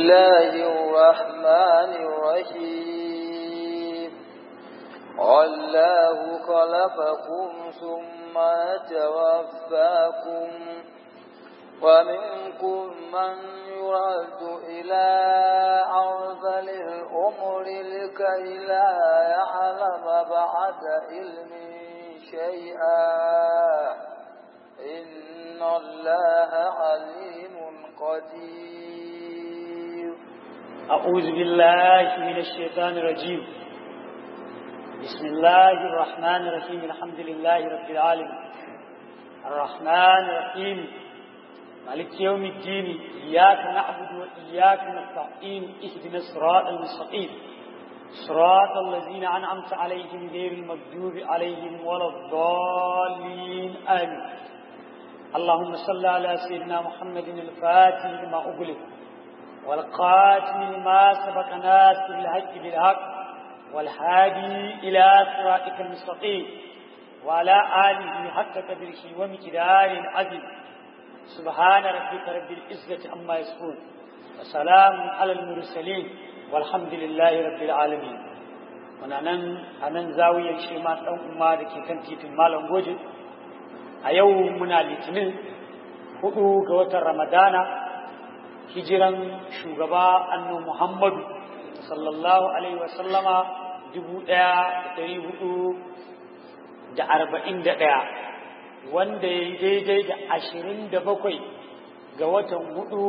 الله الرحمن الرحيم والله خلقكم ثم توفاكم ومنكم من يرد إلى أرذل الأمر لكي لا يعلم بعد علم شيئا إن الله عليم قدير أعوذ بالله من الشيطان الرجيم بسم الله الرحمن الرحيم الحمد لله رب العالمين الرحمن الرحيم مالك يوم الدين إياك نعبد وإياك نستعين اهدنا الصراط المستقيم صراط الذين أنعمت عليهم غير المغضوب عليهم ولا الضالين آمين اللهم صل على سيدنا محمد الفاتح لما أغلق والقاتم لما سبق ناس بالحق بالحق والهادي إلى صراطك المستقيم وعلى آله حق قدره ومقدار عظيم سبحان ربك رب العزة عما يصفون وسلام على المرسلين والحمد لله رب العالمين muna nan a nan zawiyar shi ma ɗan umma da ke kan titin malam goje a yau muna litinin hudu ga watan ramadana hijiran shugaba annu muhammadu sallallahu alaihi wasallama dubu ɗaya da ɗari hudu da arba'in da ɗaya wanda ya yi daidai da ashirin da bakwai ga watan hudu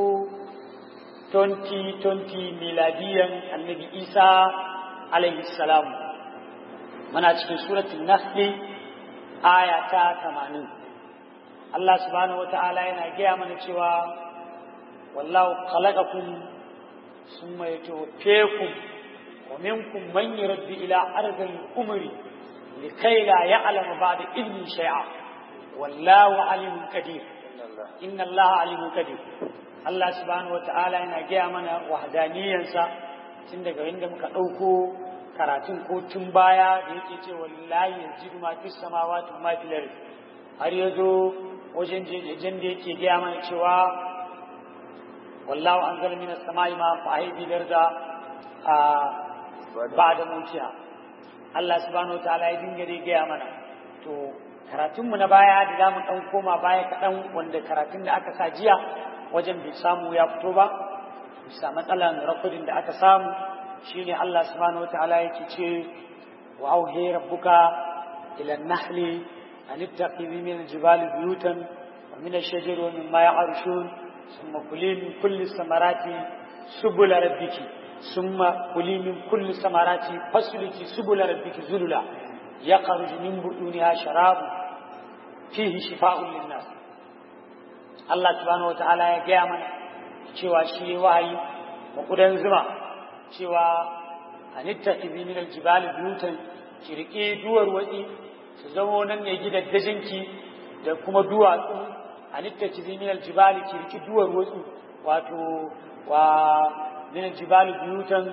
2020 miladiyan annabi isa alaihi salam muna cikin suratun nahli aya ta tamanin Allah subhanahu wa ta'ala yana gaya mana cewa wallahu khalaqakum summa yatawaffakum wa minkum man yuraddu ila ardil umri likay la ya'lamu ba'da ilmi shay'a wallahu alimun qadir inna Allah alimun qadir Allah subhanahu wata'ala yana gaya mana wahdaniyansa tun daga inda muka ɗauko karatun ko tun baya da yake ce wallahi yanzu ma fi samawati ma fil ard har yazo wajen jejen da yake gaya mana cewa wallahu anzala minas samai ma fa ahidi darda a ba'da mutiya Allah subhanahu wata'ala ya dinga dai gaya mana to karatunmu na baya da za mu ɗan koma baya kaɗan wanda karatun da aka sa jiya wajen bai samu ya fito ba bisa matsalan rakodin da aka samu shine Allah subhanahu wataala yake ce wa auhe rabbuka ila nahli an ittaqidi min aljibali buyutan wa min ash-shajari wa mimma ya'rishun thumma kuli min kulli samarati subula rabbiki thumma kuli min kulli samarati fasliki subula rabbiki zulula yakhruju min buduniha sharabun fihi shifa'un lin-nas Allah subhanahu wata'ala ya gaya mana cewa shi wahayi makudan zuma cewa hanitta izi min aljibali buyutan ki riƙe duwar watsi su zamo nan ne gidaddajinki da kuma duwatsu hanitta izi min aljibali ki riƙe duwar watsi wato wa min aljibali buyutan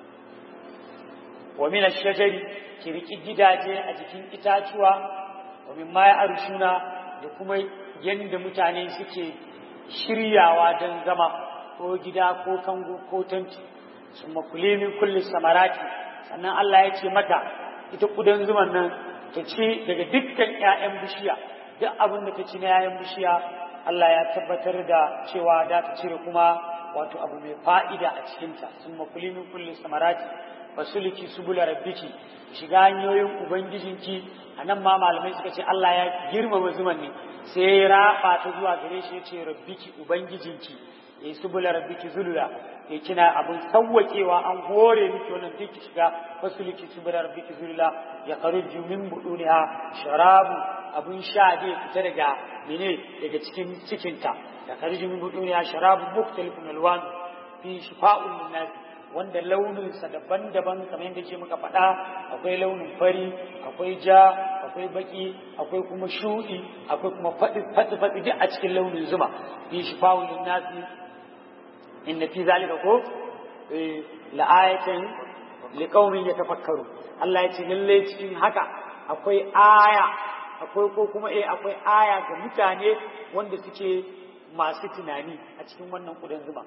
wa min ashjari ki riƙe gidaje a jikin itacuwa wa min ma ya arshuna da kuma yadda mutane suke shiryawa don zama ko gida ko kango ko tanti sun makule min kulli samarati sannan Allah ya ce mata ita kudan zuman nan ta ci daga dukkan 'ya'yan bishiya duk abin da ta ci na 'ya'yan bishiya Allah ya tabbatar da cewa da ta cire kuma wato abu mai fa'ida a cikinta sun makule min kulli samarati fasuliki subula rabbiki shiga hanyoyin ubangijinki a nan ma malamai suka ce Allah ya girmama zuman ne sai ya raba ta zuwa gare shi ya ce rabbiki ubangijinki ya subula rabbiki zulula ya kina abin sawwakewa an hore miki wannan duk ki shiga fasuliki subula rabbiki zulula ya kharuju min buduniha sharabu abun sha dai fita daga mene daga cikin cikinta ya kharuju min buduniha sharabu mukhtalifun alwan fi shifa'un linnas wanda launinsa daban-daban kamar yadda ce muka faɗa akwai launin fari akwai ja akwai baki akwai kuma shuɗi akwai kuma faɗi-faɗi duk a cikin launin zuma fi shi fawulin nasi inna fi zalika ko la'ayatan liqaumin yatafakkaru Allah ya ce lalle cikin haka akwai aya akwai ko kuma eh akwai aya ga mutane wanda suke masu tunani a cikin wannan kudan zuma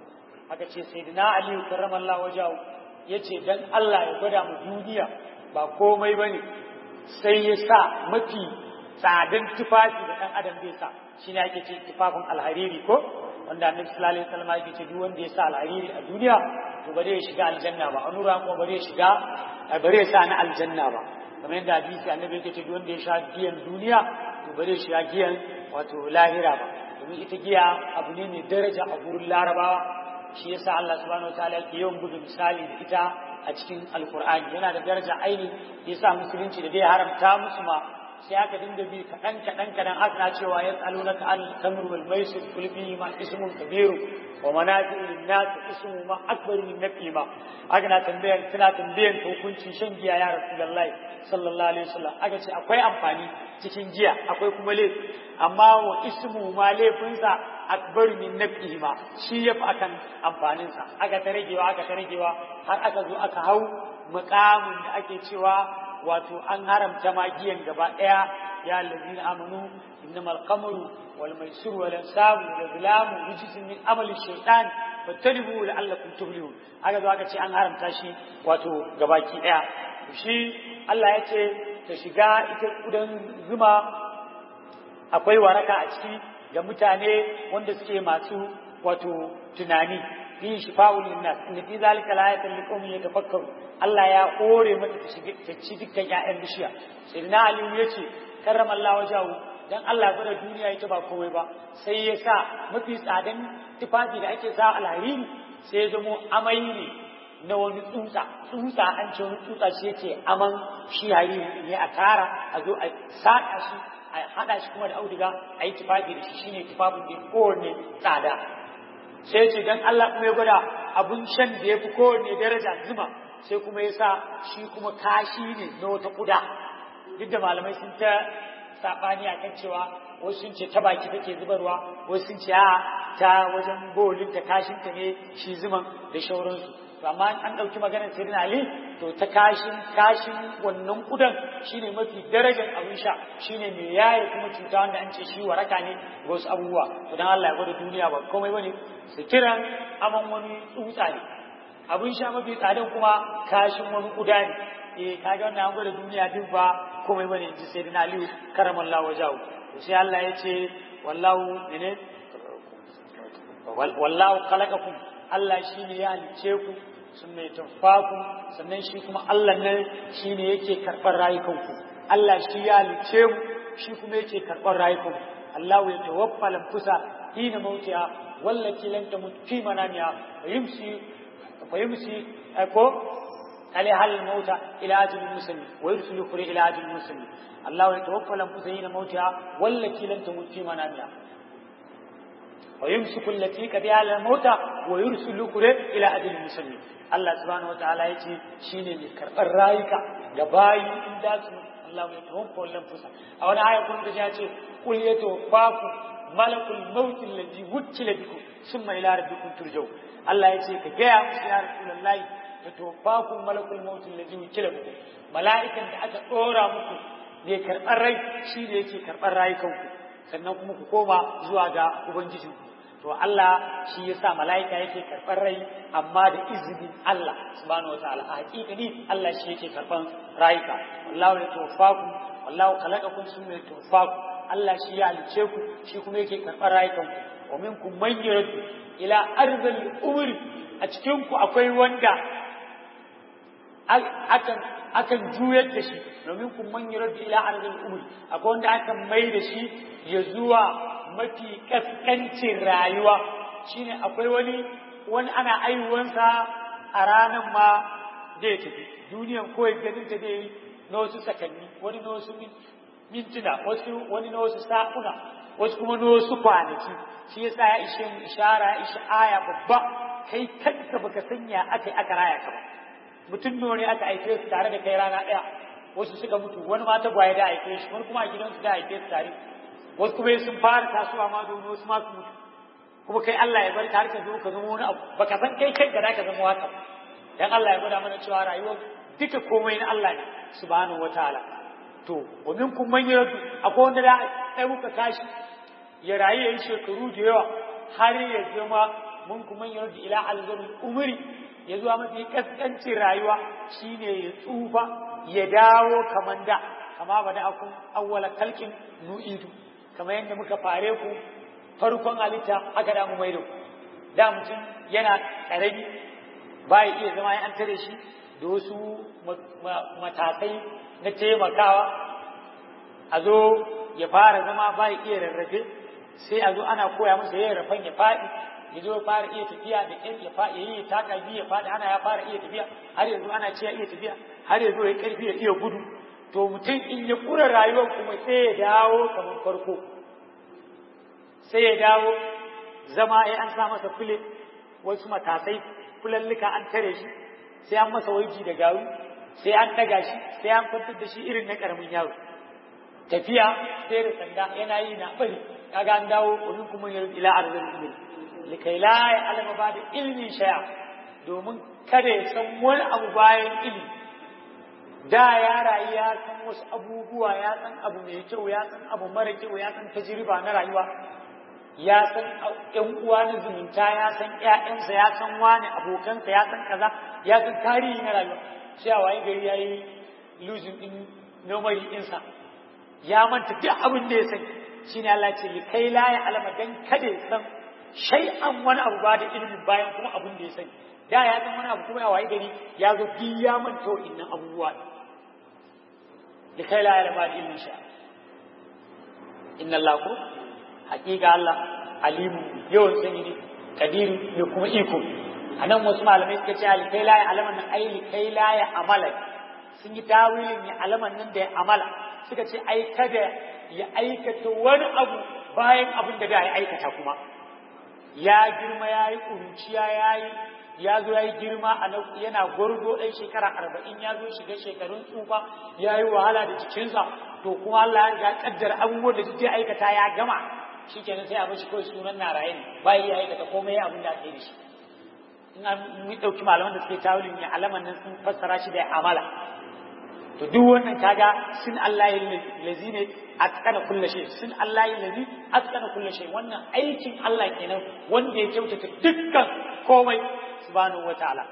aka ce sayyidina ali karramallahu wajahu yace dan Allah ya gwada mu duniya ba komai bane sai ya sa mafi tsadan tufafi da ɗan adam zai sa shi ne ake ce tufafin alhariri ko wanda annabi sallallahu alaihi wasallam yake ce duk wanda ya sa alhariri a duniya to ba zai shiga aljanna ba an nura kuma ba zai shiga ba zai sa na aljanna ba kamar yadda hadisi annabi yake ce duk wanda ya sha giyan duniya to ba zai shiga giyan wato lahira ba domin ita giya abu ne mai daraja a gurin larabawa shi yasa Allah subhanahu wataala yake yawan buga misali da ita a cikin alkur'ani yana da daraja aini yasa musulunci da dai haramta musu ma sai aka dinga bi kaɗan kaɗan kaɗan aka na cewa ya tsalo na ka'al tamr wal maisir kul fihi ma ismun kabiru wa manafi'u lin nas ismu ma akbar min nafi ma aka na tambayar tana tambayan hukuncin shan giya ya rasulullahi sallallahu alaihi wasallam aka ce akwai amfani cikin giya akwai kuma laifi amma wa ismu ma laifinsa akbar min nafi ma shi yafi akan amfaninsa aka ta ragewa aka ta ragewa har aka zo aka hau muƙamin da ake cewa wato an haramta magiyan gaba ɗaya ya allazina amanu innamal qamru wal maisir wal ansab wal azlam rijsun min amali shaytan fattalibu la'allakum tuflihun aka zo aka ce an haramta shi wato gabaki ɗaya shi Allah ya ce ta shiga ita kudan zuma akwai waraka a ciki ga mutane wanda suke masu wato tunani yin shifa'ul linnas inda fi zalika la ayatul liqawmin yatafakkaru Allah ya kore mata ta shige ta ci dukkan ƴaƴan bishiya sayyidina Ali ya ce karramallahu wajahu dan Allah ya gwada duniya ita ba komai ba sai ya sa mafi tsadan tufafi da ake sa alhariri sai ya zamo amai ne na wani tsutsa tsutsa an ce wani tsutsa shi yake aman shi hariri ne a tara a zo a saƙa shi a haɗa shi kuma da auduga a yi tufafi da shi shine tufafin da kowanne tsada sai ce dan Allah kuma ya gwada abun shan da ya fi kowanne daraja zuma sai kuma ya sa shi kuma kashi ne na wata kuda duk da malamai sun ta saɓani a kan cewa wasu sun ce ta baki take zubarwa wasu sun ce a ta wajen bolin ta kashin ta ne shi zuman da shauransu to amma an ɗauki maganar sirrin ali to ta kashin kashin wannan kudan shine mafi darajar abin sha shine mai yaye kuma cuta wanda an ce shi waraka ne ga wasu abubuwa to dan Allah ya gwada duniya ba komai bane su kiran aman wani tsutsa ne abin sha mafi tsadan kuma kashin wani kuda ne eh kaga wannan an gwada duniya duk ba komai bane in ji sayyidina ali karamallahu wajahu to sai Allah ya ce wallahu ne wallahu khalaqakum Allah shine ya halice ku sun mai tafaku sannan shi kuma Allah nan shi ne yake karɓar rayukanku Allah shi ya halice mu shi kuma yake karɓar rayukanku Allah ya tawaffa lamfusa hina mautiya wallati lam tamut fi manamiha wa yumsi wa yumsi ko عليها الموت إلى أجل المسلم ويرسل الأخرى إلى أجل المسلم الله يتوفى الأنفس حين موتها والتي لم تمت في منامها ويمسك التي قضى على الموت ويرسل الأخرى إلى أجل المسلم Allah subhanahu wa ta'ala ya ce shi ne mai karɓar rayuka ga bayi in da su Allah ya tawaffa wallan fusa a wani aya kun ya ce kul ya tawaffaku malakul maut allazi wukkila bikum summa ila rabbikum turjau Allah ya ce ka gaya musu ya rasulullahi ya tawaffaku malakul maut allazi wukkila bikum mala'ikan da aka dora muku ne karɓar rai shi ne yake karɓar rayukanku sannan kuma ku koma zuwa ga ubangijinku to Allah shi yasa mala'ika yake karɓar rai amma da izinin Allah subhanahu wataala a hakikani Allah shi yake karɓar rayuka wallahu ya tawaffaku wallahu khalaqakum summa yatawaffaku Allah shi ya halice ku shi kuma yake karɓar rayukan ku wa minkum man yurdu ila arzal umri a cikin ku akwai wanda akan akan juyar da shi domin kun man yurdu ila arzal umri akwai wanda akan mai da shi ya zuwa mafi kaskancin rayuwa shine akwai wani wani ana aiwansa a ranar ma zai tafi duniyan kawai ganin ta zai na wasu sakanni wani na wasu mintuna wasu wani na wasu sa'una wasu kuma na wasu kwanaki shi yasa ya ishe mu ishara ya ishe aya babba kai kanka baka sanya aka aka raya ka ba mutum ne aka aike su tare da kai rana ɗaya wasu suka mutu wani ma ta gwaye da aike shi wani kuma a gidansu da aike su tare wasu kuma sun fara tasowa ma domin wasu ma su mutu kuma kai Allah ya bar ka har ka zo ka zama wani abu baka san kai kai da ka zama haka dan Allah ya gwada mana cewa rayuwar duka komai na Allah ne subhanahu wataala to wa minkum man yardu akwai wanda da sai muka tashi ya rayu yayin shekaru da yawa har ya zama mun kuma yarda ila alzarul umri ya zuwa mafi kaskancin rayuwa shine ya tsufa ya dawo kaman da kama ba da akun awwala kalkin nu'idu kamar yadda muka fare ku farkon halitta haka da mu maido da mutum yana karami ba ya iya zama ya an tare shi da wasu matakai na taimakawa a zo ya fara zama ba ya iya rarrafe sai a zo ana koya masa yin rafan ya faɗi ya zo ya fara iya tafiya da ƙyar ya faɗi ya yi taka biyu ya faɗi ana ya fara iya tafiya har yanzu ana ce ya iya tafiya har yanzu ya ƙarfi ya iya gudu to mutum in ya ƙura rayuwar kuma sai ya dawo kamar farko sai ya dawo zama ya an sa masa fule wasu matasai fulallika an tare shi sai an masa waiji da garu sai an daga shi sai an kwantar da shi irin na karamin yaro tafiya sai da sanda yana yi na bari kaga an dawo wani kuma ya ila arzin ilmi likai la ya alama ba da ilmin shaya domin kada ya san wani abu bayan ilmi da ya rayu ya san wasu abubuwa ya san abu mai kyau ya san abu mara kyau ya san tajriba na rayuwa ya san ƴan uwa na zumunta ya san ƴaƴansa ya san wani abokansa ya san kaza ya san tarihi na rayuwa sai a waye gari yayi losing din memory ɗinsa ya manta duk abin da ya sani shine Allah ce kai la ya alama dan kada ya san shay'an wani abu ba da ilimin bayan kuma abin da ya sani da ya san wani abu kuma ya waye gari ya zo duk ya manta wa'innan abubuwa da kai la ya alama da ilimin sha inna Allah ko hakika Allah alimu yawan sani ne kadiru ne kuma iko a nan wasu malamai suka ce alikai la ya alaman nan ai likai la ya amala sun yi tawilin ya alaman nan da ya amala suka ce ai kada ya aikata wani abu bayan abin da da ya aikata kuma ya girma ya yi ƙuruciya ya yi ya zo ya yi girma a yana gwarzo ɗan shekara arba'in ya zo shiga shekarun tsufa ya yi wahala da jikinsa to kuma Allah ya kaddara abubuwan da suke aikata ya gama shi kenan sai a bashi kawai sunan na raye ne bai ya aikata komai abin da aka yi da shi in an mu ɗauki malaman da suke tawilin ya alaman nan sun fassara shi da amala to duk wannan kaga sun Allah ya lazi ne atkana kulle shay sun Allah ya lazi atkana kulle shay wannan aikin Allah kenan wanda ya kyautata dukkan komai subhanahu wataala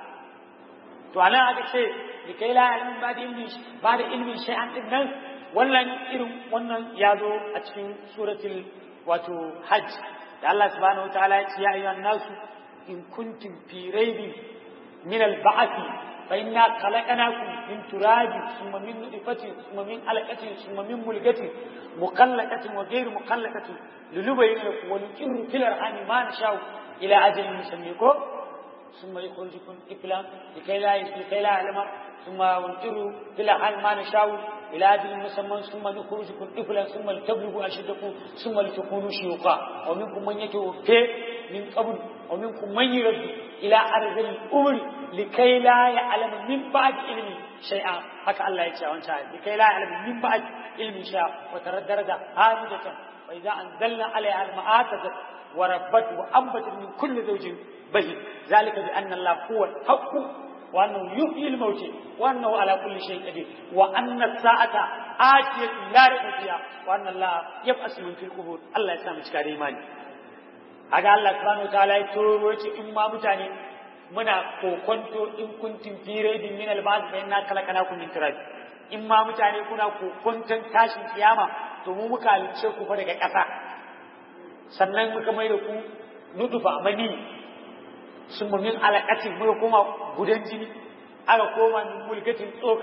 to anan aka ce da kai la ilmin ba da ilmin ba da ilmin shay'an din nan wannan irin wannan ya zo a cikin suratul wato hajj da Allah subhanahu wataala ya ce ya ayyuhan nasu in kuntum fi raibin min al-ba'th fa inna khalaqnakum min turabin thumma min nutfatin thumma min alaqatin thumma min mulgatin muqallaqatin wa ghayr muqallaqatin lulubayyana lakum wa nuqirru fil arhami ma nasha'u ila ajalin musammi ko ثم يخرجكم طفلا لكي لا لكي لا يعلم ثم ينقر في الأرحام ما نشاء إلى أجل مسمى ثم نخرجكم طفلا ثم لتبلغوا أشدكم ثم لتكونوا شيوخا ومنكم من يتوفى من قبل ومنكم من يرد إلى أرض الأمر لكي لا يعلم من بعد علم شيئا هكا الله يتشاء وانشاء لكي لا يعلم من بعد علم شيئا وترى الدرجة هامدة وإذا أنزلنا عليها الماء اهتزت وربت وأنبتت من كل زوج بهي ذلك بأن الله هو الحق وأنه يحيي الموت وأنه على كل شيء قدير وأن الساعة آتية لا ريب فيها وأن الله يبعث من في القبور الله يسامح cikin imani haka Allah subhanahu wataala ya turo ce in ma mutane muna kokonto in kuntum fi raibin min al-ba'd fa inna khalaqnakum min turab in ma mutane kuna kokonton tashin kiyama to mu muka halice ku fa daga ƙasa sannan muka mai da ku nudufa mani sun min alaƙatin muka koma gudan jini aka koma min mulkatin tsoka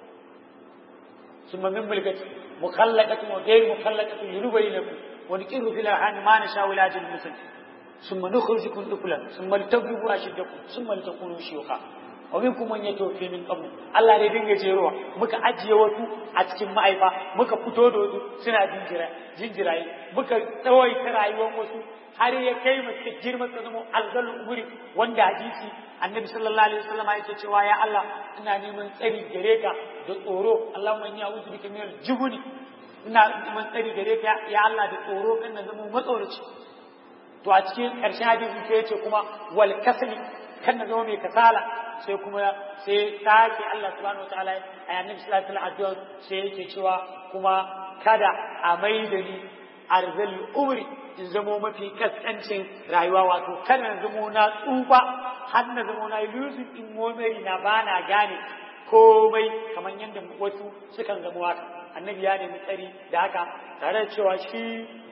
sun min mulkatin mukallaqatin wa ghayr mukallaqatin yurubaynakum wa nuqirru fil arham ma nasha ila ajal musal ثم نخرجكم طفلا ثم لتبلغوا اشدكم ثم لتكونوا شيوخا ومنكم من يتوفي من قبل Allah dai dinga jerowa muka ajiye wasu a cikin ma'aifa muka fito da wasu suna jinjira jinjiraye muka tsawaita rayuwar wasu har ya kai mu suka girma su zama alzalul umuri wanda hadisi annabi sallallahu alaihi wasallam ya ce cewa ya Allah ina neman tsari gare ka da tsoro Allahumma inni a'udhu bika min al-jubni ina neman tsari gare ka ya Allah da tsoro kan na zama matsoraci to a cikin ƙarshen hadisi sai ya ce kuma wal kasli kan na zama mai kasala sai kuma sai sake Allah subhanahu wataala a annabi sallallahu alaihi wasallam sai yake cewa kuma kada a maida ni arzal umri in zamo mafi kaskancin rayuwa wato kada na zamo na tsufa har na zamo na losing in memory na ba na gane komai kamar yadda wasu sukan zamo haka annabi ya nemi tsari da haka tare da cewa shi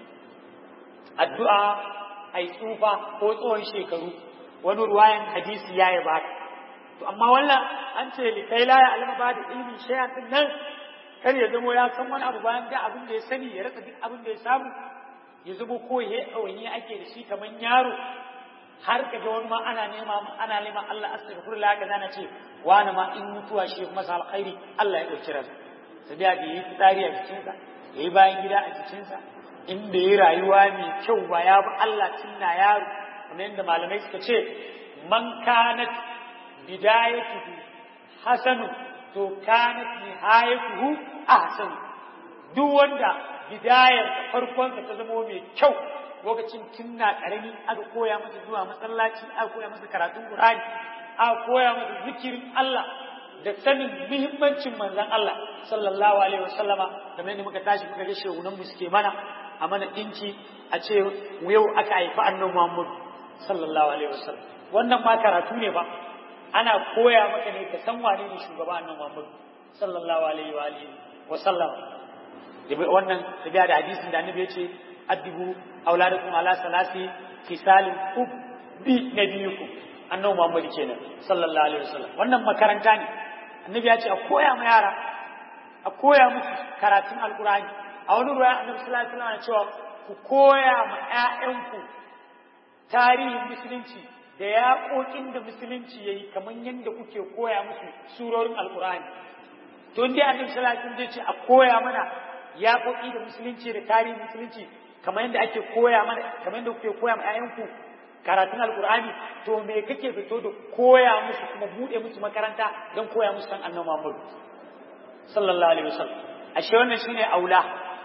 addu'a ai tsufa ko tsohon shekaru wani ruwayan hadisi ya yi baka to amma wannan an ce likai la ya alama ba da ilmin shay'an din nan kar ya zamo ya san wani abu bayan da abin da ya sani ya rasa duk abin da ya samu ya zamo ko ya ɗawaini ake da shi kamar yaro har ka ga wani ma ana nema ana neman Allah astaghfirullah ga zana ce wani ma in mutuwa shi masa alkhairi Allah ya ɗauki ransa sabiya da yi tsari a jikinsa ya yi bayan gida a jikinsa in bai yi rayuwa mai kyau ba ya bi Allah tun na yaro kamar yadda malamai suka ce man kanat bidayatuhu hasanu to kanat nihayatuhu ahsanu duk wanda bidayar da farkonsa ta zama mai kyau lokacin tun na karami aka koya masa zuwa masallaci aka koya masa karatun Qur'ani aka koya masa zikirin Allah da sanin muhimmancin manzon Allah sallallahu alaihi wasallama kamar yadda muka tashi muka ga shehunan mu suke mana a mana dinki a ce yau aka haifi annabi Muhammad sallallahu alaihi wasallam wannan ma karatu ne ba ana koya maka ne ka san wane ne shugaba annabi Muhammad sallallahu alaihi wa alihi wasallam wannan tabiya da hadisin da annabi ya ce addibu auladakum ala salasi fisalin ubbi nabiyukum annabi Muhammad kenan sallallahu alaihi wasallam wannan makaranta ne annabi ya ce a koya ma yara a koya musu karatun alkurani a wani ruwa annabi sallallahu alaihi wasallam cewa ku koya ma ƴaƴanku tarihin musulunci da yaƙoƙin da musulunci yayi kamar yadda kuke koya musu surorin alkurani to dai annabi sallallahu alaihi wasallam ce a koya mana yaƙoƙi da musulunci da tarihin musulunci kamar yadda ake koya mana kamar yadda kuke koya ma ƴaƴanku karatun alkur'ani to me kake fito da koya musu kuma bude musu makaranta don koya musu san annabi Muhammad sallallahu alaihi wasallam ashe wannan shine aula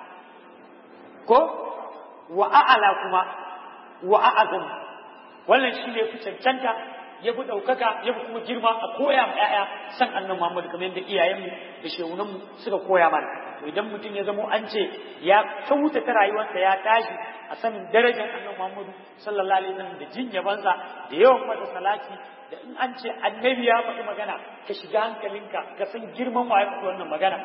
ko wa a'ala kuma wa a'azam wannan shine fi cancanta ya fi ɗaukaka ya fi kuma girma a koya ma 'ya'ya san annabi Muhammad kamar yadda iyayenmu da shehunanmu suka koya mana to idan mutum ya zamo an ce ya kyautata rayuwarsa ya tashi a sanin darajar annabi Muhammadu sallallahu alaihi wasallam da jin yabansa da yawan masa salati da in an ce annabi ya faɗi magana ka shiga hankalinka ka san girman wa ya faɗi wannan magana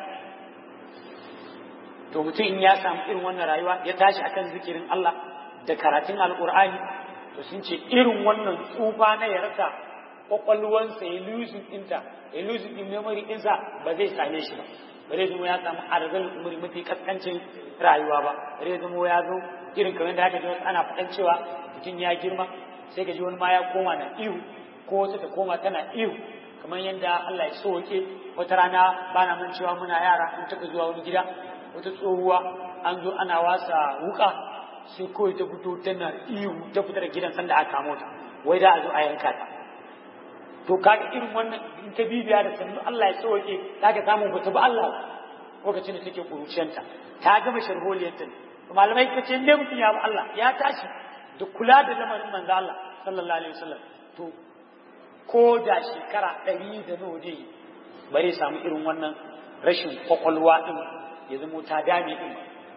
to mutum in ya samu irin wannan rayuwa ya tashi akan zikirin Allah da karatun alqur'ani to sun ce irin wannan tsufa na ya rasa kwakwalwansa ya losing ɗinta ya losing ɗin memory ɗinsa ba zai same shi ba ba zai zama ya samu arzal umuri mafi kaskancin rayuwa ba ba zai zama ya zo irin kamar da haka ji wasu ana faɗan cewa mutum ya girma sai ka ji wani ma ya koma na ihu ko wata ta koma tana ihu kamar yadda Allah ya soke wata rana ba na man cewa muna yara in taɓa zuwa wani gida wata tsohuwa an zo ana wasa wuka sai kawai ta fito tana ihu ta fita da gidan sanda aka kamo ta wai da a zo a yanka ta to kaga irin wannan in ka bibiya da sannu Allah ya sauke zaka samu ba ta ba Allah lokacin da take kuruciyanta ta gama sharholiyarta to malamai ka ce inda mutum ya ba Allah ya tashi da kula da lamarin manzo Allah sallallahu alaihi wasallam to ko da shekara ɗari da nawa dai bare samu irin wannan rashin kwakwalwa din ya zamo ta dame din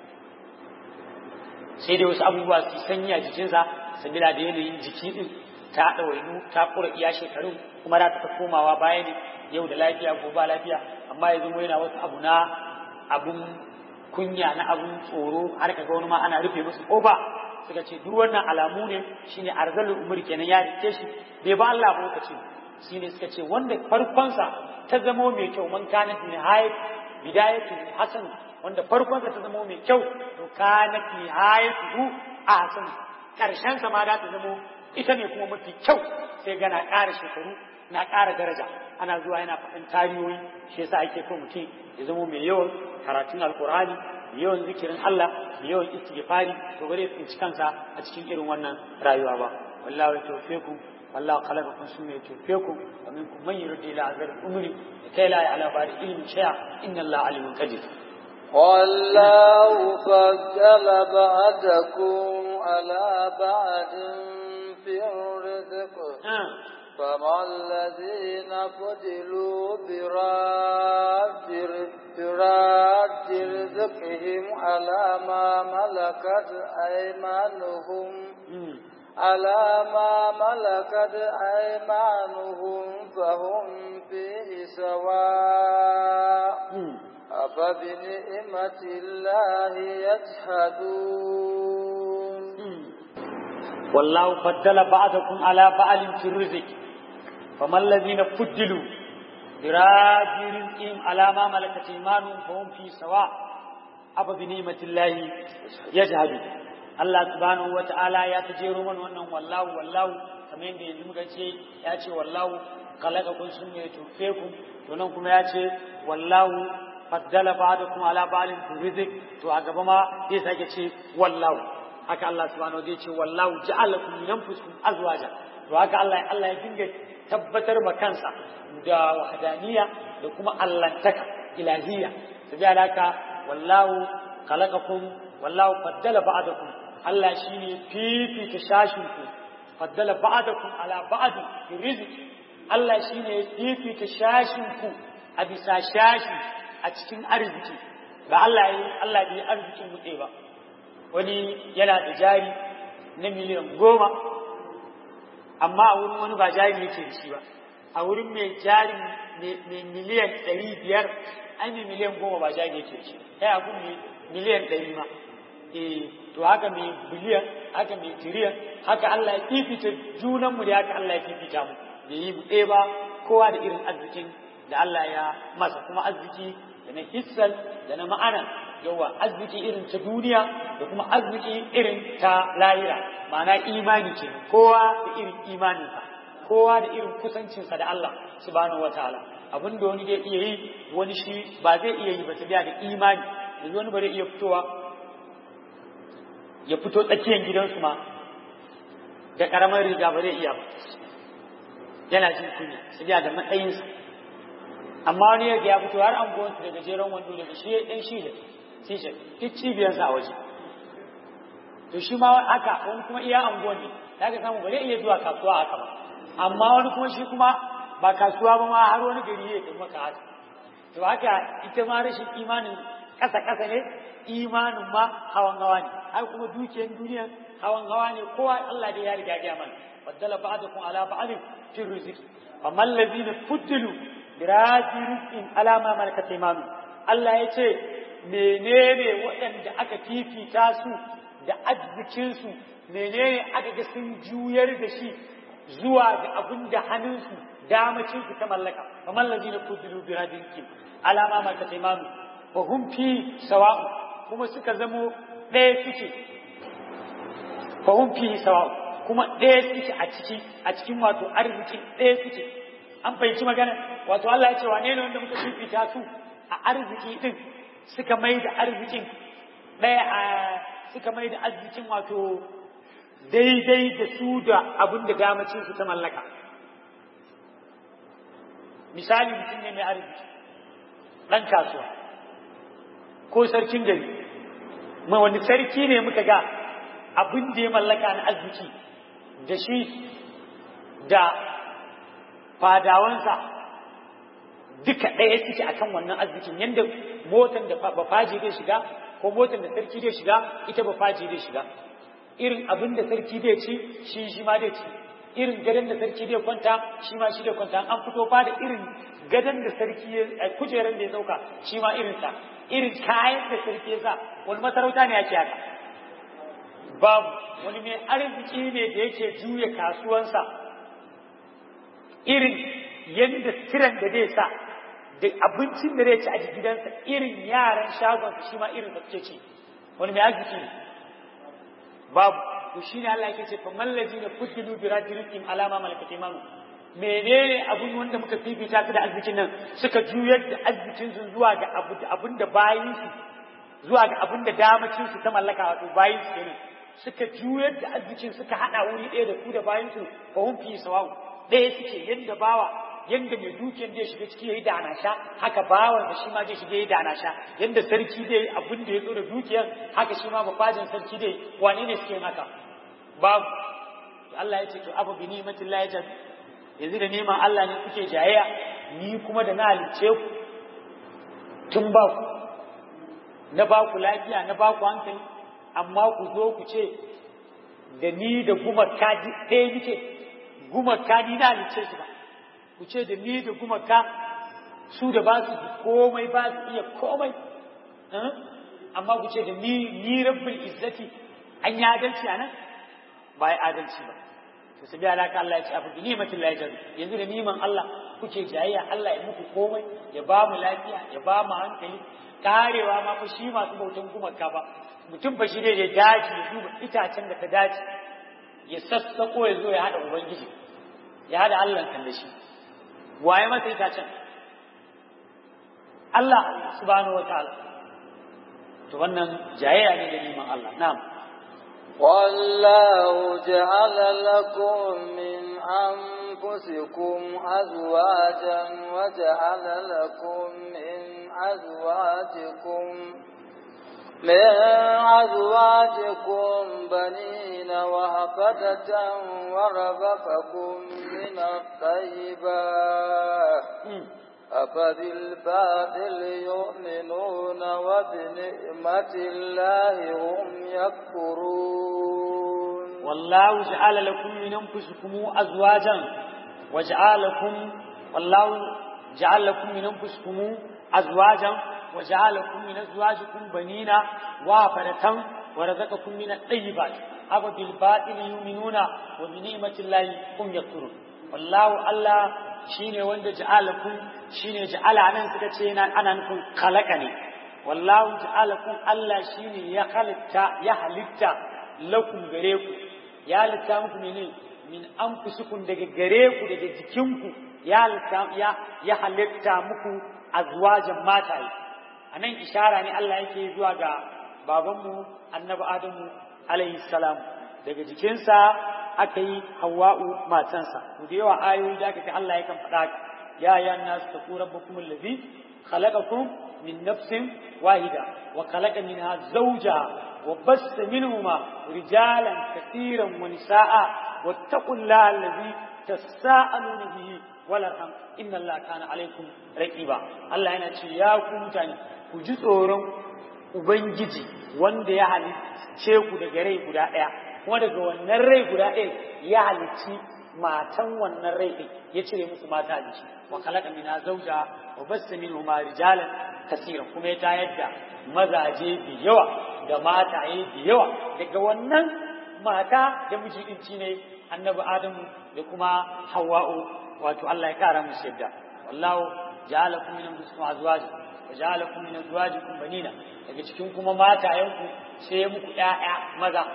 sai dai wasu abubuwa su sanyi a jikinsa sabila da yanayin jiki din ta ɗawainu ta ƙura iya shekarun kuma za ta komawa baya ne yau da lafiya ko ba lafiya amma ya zama yana wasu abu na abun kunya na abun tsoro har ka ga wani ma ana rufe musu ƙofa suka ce duk wannan alamu ne shine arzalul umur kenan ya rike shi bai ba Allah ba lokacin shine suka ce wanda farkonsa ta zamo mai kyau man kana nihayat bidayatu hasan wanda farkonsa ta zamo mai kyau to kanat nihayatu ahsan karshen sa ma da ta zamo ita ne kuma mafi kyau sai ga na ƙara shekaru na ƙara daraja ana zuwa yana faɗin tarihohi shi yasa ake so mutum ya zama mai yawan karatun alkur'ani mai yawan zikirin Allah mai yawan istighfari to bare tsinci kansa a cikin irin wannan rayuwa ba wallahi tawfiqu wallahu khalaqakum summa yutawfiqu wa minkum man yuridu ila azal umri kai la ala bari ilmi shay'a inna Allah alimun qadir والله فضل بعدكم على بعد في الرزق فما الذين فضلوا براد براد رزقهم على ما ملكت أيمانهم على ما ملكت أيمانهم فهم فيه سواء أفبنعمة الله يجحدون والله فضل بعضكم على بعض في الرزق فما الذين فضلوا براد رزقهم على ما ملكت ايمانهم فهم في سواء أفبنعمة الله يجحدون Allah subhanahu wata'ala ya ta jero mana wannan wallahu wallahu kamar yadda yanzu muka ce ya ce wallahu khalaqakum sun ne tufe ku to nan kuma ya ce wallahu faddala ba'dakum ala ba'din fi rizq to a gaba ma zai sake ce wallahu haka Allah subhanahu zai ce wallahu ja'alakum min anfusikum azwaja to haka Allah Allah ya dinga tabbatar ma kansa da wahdaniya da kuma allantaka ilahiyya saboda haka wallahu khalaqakum wallahu faddala ba'dakum Allah shine fifita shashin ku faddala ba'dakum ala ba'd fi rizqi Allah shine fifita shashin ku a bisa shashi a cikin arziki ba Allah yi Allah bai arzikin mu ba wani yana da jari na miliyan goma amma a wurin wani ba jari yake da shi ba a wurin mai jari mai miliyan ɗari biyar ai mai miliyan goma ba jari yake da shi kai a gun miliyan ɗari ma eh to haka mai biliyan haka mai tiriyan haka Allah ya fifita junanmu da haka Allah ya fifita mu da yi buɗe ba kowa da irin arzikin da Allah ya masa kuma arziki da na hissal da na ma'ana yawa arziki irin ta duniya da kuma arziki irin ta lahira ma'ana imani ce kowa da irin imaninsa kowa da irin kusancinsa da Allah subhanahu wataala abin da wani zai iya yi wani shi ba zai iya yi ba ta da imani yanzu wani ba zai iya fitowa ya fito tsakiyar gidansu ma da karamar riga ba zai iya ba yana jin kunya su da matsayinsa amma wani yadda ya fito har an gwansu da gajeren wando daga shi ɗan shi da t-shirt duk cibiyarsa a waje to shi ma haka wani kuma iya anguwan ne ya ka samu ba zai iya zuwa kasuwa haka ba amma wani kuma shi kuma ba kasuwa ba ma har wani gari ya tafi maka haka to haka ita ma rashin imanin ƙasa-ƙasa ne imanin ma hawan hawa ne har kuma dukiyar duniya hawan hawa ne kowa Allah da ya riga ya mana baddala ba'dakum ala ba'din fi rizqi faman ladina fuddilu bi rizqin ala ma malakat aymanu Allah ya ce menene waɗanda aka fifita su da arzikin su menene aka ga sun juyar da shi zuwa ga abin da hannunsu damacin su ta mallaka faman ladina fuddilu bi rizqin ala ma malakat aymanu wa hum fi sawa'u kuma suka zamo ɗaya suke fahim fi sawa kuma ɗaya suke a ciki a cikin wato arziki ɗaya suke an fahimci magana wato Allah ya ce wane ne wanda muka fifita su a arziki din suka mai da arzikin ɗaya a suka mai da arzikin wato daidai da su da abin da damacin su ta mallaka misali mutum ne mai arziki ɗan kasuwa ko sarkin gari ma wani sarki ne muka ga abin da ya mallaka na arziki da shi da fadawansa duka ɗaya suke akan wannan arzikin yadda motan da bafaji zai shiga ko motan da sarki zai shiga ita bafaji zai shiga irin abin da sarki zai ci shi shi ma zai ci irin gadon da sarki zai kwanta shi ma shi zai kwanta an fito fa da irin gadon da sarki ya kujeran da ya dauka shi ma irin sa irin kayan da sarki ya sa wani masarauta ne yake haka babu wani mai arziki ne da yake juya kasuwansa irin yadda tiran da zai sa da abincin da zai ci a gidansa irin yaran shagonsa shi ma irin da suke ci wani mai arziki ne babu to shi ne Allah yake ce fa mallazi na futilu bi rajulihim alama malakat imanu menene abun wanda muka fifita su da arzikin nan suka juyar da arzikin su zuwa ga abu abin da bayin su zuwa ga abin da damacin su ta mallaka wato bayin su kenan suka juyar da arzikin suka hada wuri ɗaya da ku da bayin su fa hum fi sawa'u ɗaya suke yanda bawa yanda mai dukiyar zai shiga ciki yayi da sha haka bawan da shi ma zai shiga yayi da sha yanda sarki zai abin da ya zo da dukiyar haka shi ma bafajin sarki zai wane ne suke haka babu Allah ya ce to afa bi ni'matillahi ta yanzu da neman Allah ne kuke jayayya ni kuma da na halicce ku tun ba ku na ba ku lafiya na ba ku hankali amma ku zo ku ce da ni da gumaka ɗaya nike gumaka ni na halice su ba ku ce da ni da gumaka su da ba su komai ba su iya komai amma ku ce da ni ni rabbul izzati an yi adalci a nan ba ya adalci ba to su biya alaka Allah ya ce abu bi ni'matin la yajru yanzu da niman Allah kuke jayayya Allah ya muku komai ya ba mu lafiya ya ba mu hankali karewa ma fa shi masu bautan gumaka ba mutum ba shi ne ya dace ya duba itacen da ta dace ya sassako ya zo ya hada ubangiji ya hada Allah kan da shi waye masa itacen Allah subhanahu wataala to wannan jayayya ne da neman Allah na'am والله جعل لكم من أنفسكم أزواجا وجعل لكم من أزواجكم من أزواجكم بنين وهفدة ورزقكم من الطيبات أفبالباطل يؤمنون وبنعمة الله هم يكفرون والله جعل لكم من أنفسكم أزواجا وجعل لكم والله جعل لكم من أنفسكم أزواجا وجعل لكم من أزواجكم بنين وافرة ورزقكم من الطيبات أفبالباطل يؤمنون وبنعمة الله هم يكفرون والله الله shine wanda ja'alakum shine ja'ala nan suka ce yana ana nufin khalaqa ne wallahu ja'alakum Allah shine ya halitta ya halitta lakum gare ku ya halitta muku ne min anfusukum daga gare ku daga jikinku ya halitta ya ya halitta muku azwajan mataye anan ishara ne Allah yake zuwa ga babanmu annabi Adamu alayhi salam daga jikinsa aka yi hawa'u matansa to da yawa ayoyi da aka ga Allah yakan faɗa ya ya nasu taqu rabbakum allazi khalaqakum min nafsin wahida wa khalaqa minha zawjaha wa bassa minhuma rijalan katiran wa nisaa wattaqullaha allazi tasaaluna bihi wal arham inna allaha kana alaykum raqiba Allah yana ce ya ku mutane ku ji tsoron ubangiji wanda ya halicce ku daga rai guda ɗaya kuma daga wannan rai guda ɗaya ya halicci matan wannan rai ɗin ya cire musu mata a jiki wa khalaqa minha zawja wa bassa minhuma rijalan kaseeran kuma ya tayar da mazaje da yawa da mataye da yawa daga wannan mata da miji din ne annabi adamu da kuma hawwa'u wato Allah ya kara musu yadda wallahu ja'alakum min anfusikum azwaja wa ja'alakum min azwajikum banina daga cikin kuma matayenku sai ya muku ƴaƴa maza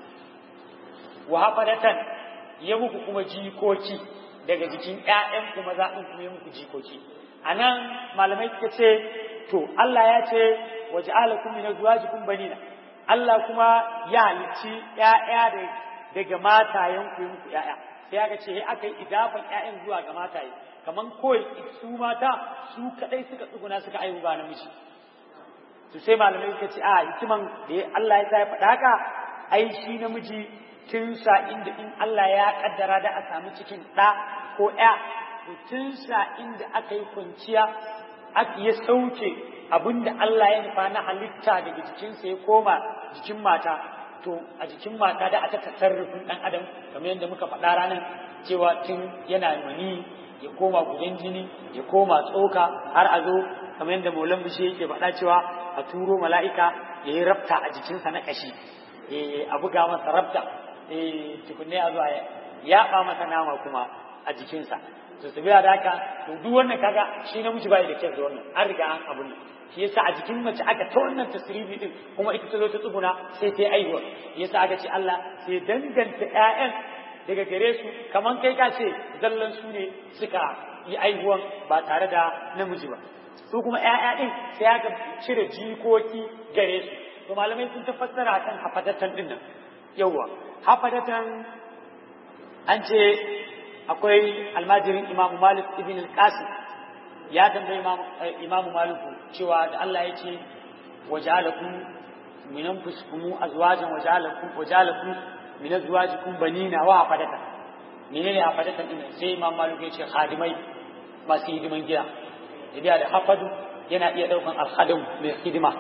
wa hafadatan ya muku kuma jikoki daga jikin ƴaƴan kuma za in kuma ya muku jikoki anan malamai suka ce to Allah ya ce wa ja'alakum min azwajikum banina Allah kuma ya halicci ƴaƴa daga matayen ku ya muku ƴaƴa sai aka ce aka yi idafan ƴaƴan zuwa ga mataye kaman koi su mata su kadai suka tsuguna suka aihu ba namiji to sai malamai suka ce a hikiman da Allah ya sa ya faɗa haka ai shi namiji tun sa inda in Allah ya kaddara da a samu cikin ɗa ko ƴa to tun sa inda aka yi kwanciya aka ya sauke abinda Allah ya nufa na halitta daga jikinsa ya koma jikin mata to a jikin mata da aka tasarrufin ɗan adam kamar yadda muka faɗa ranar cewa tun yana mani ya koma gudan jini ya koma tsoka har a zo kamar yadda maulan bishe yake faɗa cewa a turo mala'ika ya yi rabta a jikinsa na ƙashi a buga masa rabta tukunne a zuwa ya yaɓa masa nama kuma a jikinsa to su biya da haka to duk wannan kaga shi namiji bai da kyau da wannan an riga an abun nan shi yasa a jikin mace aka ta wannan tasribi din kuma ita ta zo ta tsuguna sai ta aihuwa yasa aka ce Allah sai danganta ƴaƴan daga gare su kaman kai ka ce zallan su ne suka yi aihuwan ba tare da namiji ba su kuma ƴaƴa din sai aka cire jikoki gare su to malamai sun ta fassara kan hafadatan din nan yawwa hafadatan an ce akwai almajirin imamu malik ibn al-qasim ya tambayi imamu maliku cewa da Allah ya ce waja'alakum min anfusikum azwajan waja'alakum waja'alakum min azwajikum banina wa hafadatan menene hafadatan din sai imam maliku ya ce khadimai masu hidiman gida idan da hafadu yana iya ɗaukan alhadin mai hidima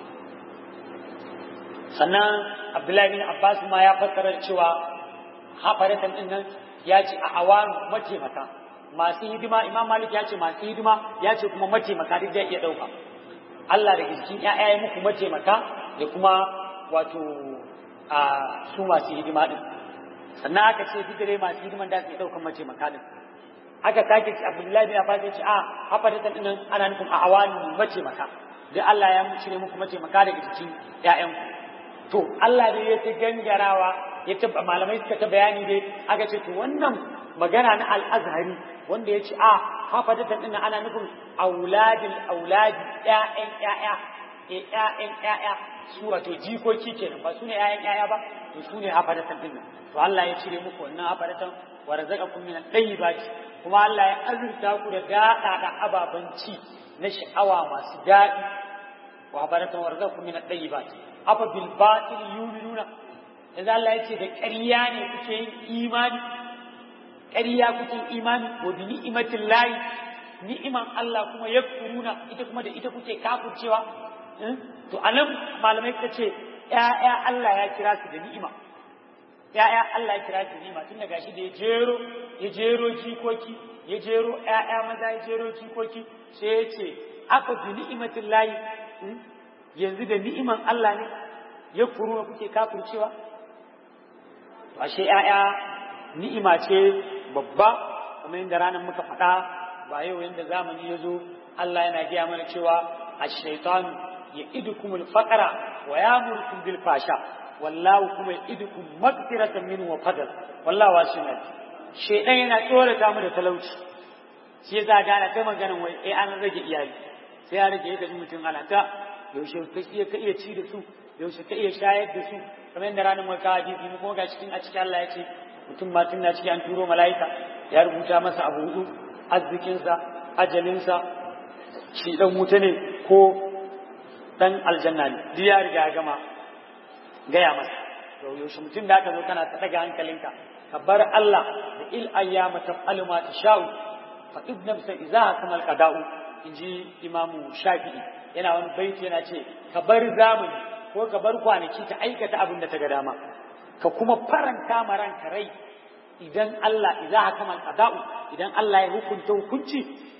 sannan abdullahi bin abbas ma ya fassara cewa hafaratan din nan ya ce a awan mataimaka masu hidima imam malik ya ce masu hidima ya ce kuma mataimaka duk zai iya ɗauka Allah daga cikin ‘ya'ya ya muku mataimaka da kuma wato a su masu hidima din sannan aka ce duk dare masu hidiman da su iya ɗaukan mataimaka din aka sake ci abdullahi bin abbas ya ce a hafaratan din nan ana nufin a awan mataimaka da Allah ya cire muku mataimaka daga cikin ‘ya'yanku to Allah dai ya ta gangarawa ya ta malamai suka ta bayani dai aka ce to wannan magana na al-azhari wanda ya ce a hafadatan din ana nufin auladil auladi ƴaƴan ƴaƴa eh ƴaƴan ƴaƴa su wato jikoki kenan ba su ne ƴaƴan ƴaƴa ba to su ne hafadatan din to Allah ya cire muku wannan hafadatan wa razaqakum min at-tayyibati kuma Allah ya azurta ku da daɗaɗa ababen ci na sha'awa masu daɗi wa hafadatan wa razaqakum min at-tayyibati afa bil batil yuminuna yanzu Allah ya ce da ƙarya ne kuke yin imani ƙarya kuke imani wa bi ni'matin lahi ni'iman Allah kuma yakfuruna ita kuma da ita kuke kafircewa to anan malamai suka ce ƴaƴa Allah ya kira su da ni'ima ƴaƴa Allah ya kira su da ni'ima tun daga shi da ya jero ya jero jikoki ya jero ƴaƴa maza ya jero jikoki sai ya ce aka bi ni'matin lahi yanzu da ni'iman Allah ne ya kuru kuke kafircewa ashe ‘ya'ya ni'ima ce babba kuma inda ranar muka faɗa ba yau yadda zamani ya zo Allah yana gaya mana cewa a shaitanu ya idukum alfaqara wa ya'murukum bil fasha wallahu kuma ya idukum magfiratan minhu wa fadl wallahu wasi'un shaitan yana tsorata mu da talauci shi yasa gana ta maganan wai eh an rage iyali sai ya rage yadda mutum ana ta yaushe ka iya ka iya ci da su yaushe ka iya shayar da su kamar yadda ranar maka hadisi mu kuma ga cikin a cikin Allah ya ce mutum ma tun na ciki an turo mala'ika ya rubuta masa abu hudu arzikinsa ajalinsa shi dan wuta ne ko dan aljanna ne duk ya riga ya gama gaya masa to yaushe mutum da aka zo kana ta daga hankalinka ka bar Allah da il ayyama taf'alu ma tasha'u fa ibn nafsa idza kamal qada'u inji imamu shafi'i yana wani baiti yana ce ka bar zamani ko ka bar kwanaki ta aikata abin da ta ga dama ka kuma faranta ma ranka rai idan Allah idza hakama qada'u idan Allah ya hukunta hukunci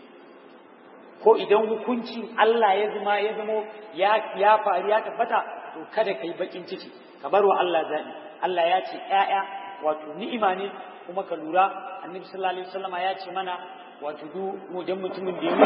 ko idan hukuncin Allah ya zama ya zama ya ya faru ya tabbata to kada kai bakin ciki ka bar wa Allah zabi Allah ya ce ƴaƴa wato ni'ima ne kuma ka lura annabi sallallahu alaihi wasallama ya ce mana wato duk idan mutumin da ya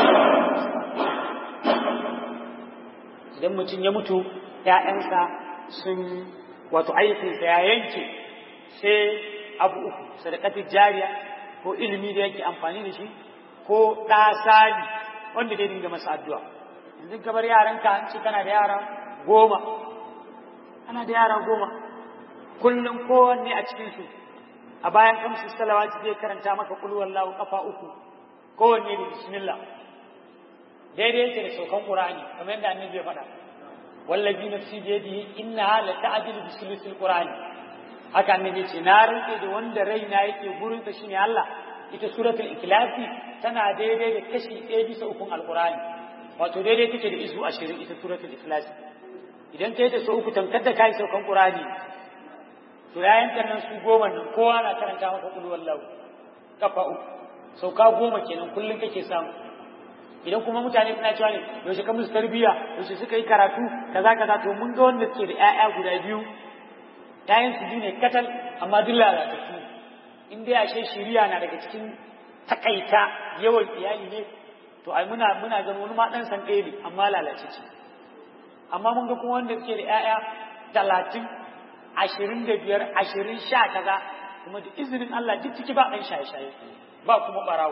mutu idan mutum ya mutu ‘ya'yansa sun wato aikinsa ya yanke sai abu uku sadakatin jariya ko ilimi da yake amfani da shi ko ɗasani wanda dai dinga masa addu'a yanzu kamar yaranka an ce kana da yara goma ana da yara goma kullum kowanne a cikinsu a bayan kamsu salawati zai karanta maka kulwallahu kafa uku kowanne da bismillah daidai yake da saukan qur'ani kamar yadda annabi ya faɗa wallazi nafsi bi yadihi innaha la ta'dilu bi sulusil qur'ani haka annabi ce na rike da wanda raina yake gurin sa shine Allah ita suratul ikhlas tana daidai da kashi ɗaya bisa ukun alqur'ani wato daidai take da izu ashirin ita suratul ikhlas idan kai da su uku tamkar da kai saukan qur'ani to yayin nan su goma nan kowa na karanta maka kullu wallahu kafa uku sauka goma kenan kullun kake samu idan kuma mutane suna cewa ne yaushe ka musu tarbiyya yaushe suka yi karatu kaza kaza to mun ga wanda suke da ƴaƴa guda biyu ƴaƴan su biyu ne katal amma duk lalatattu in dai ashe shiriya na daga cikin takaita yawan iyali ne to ai muna muna ganin wani ma dan san ɗaya ne amma lalace ce amma mun ga kuma wanda suke da ƴaƴa talatin ashirin da biyar ashirin sha kaza kuma da izinin Allah duk ciki ba ɗan shaye-shaye ba kuma ɓarawo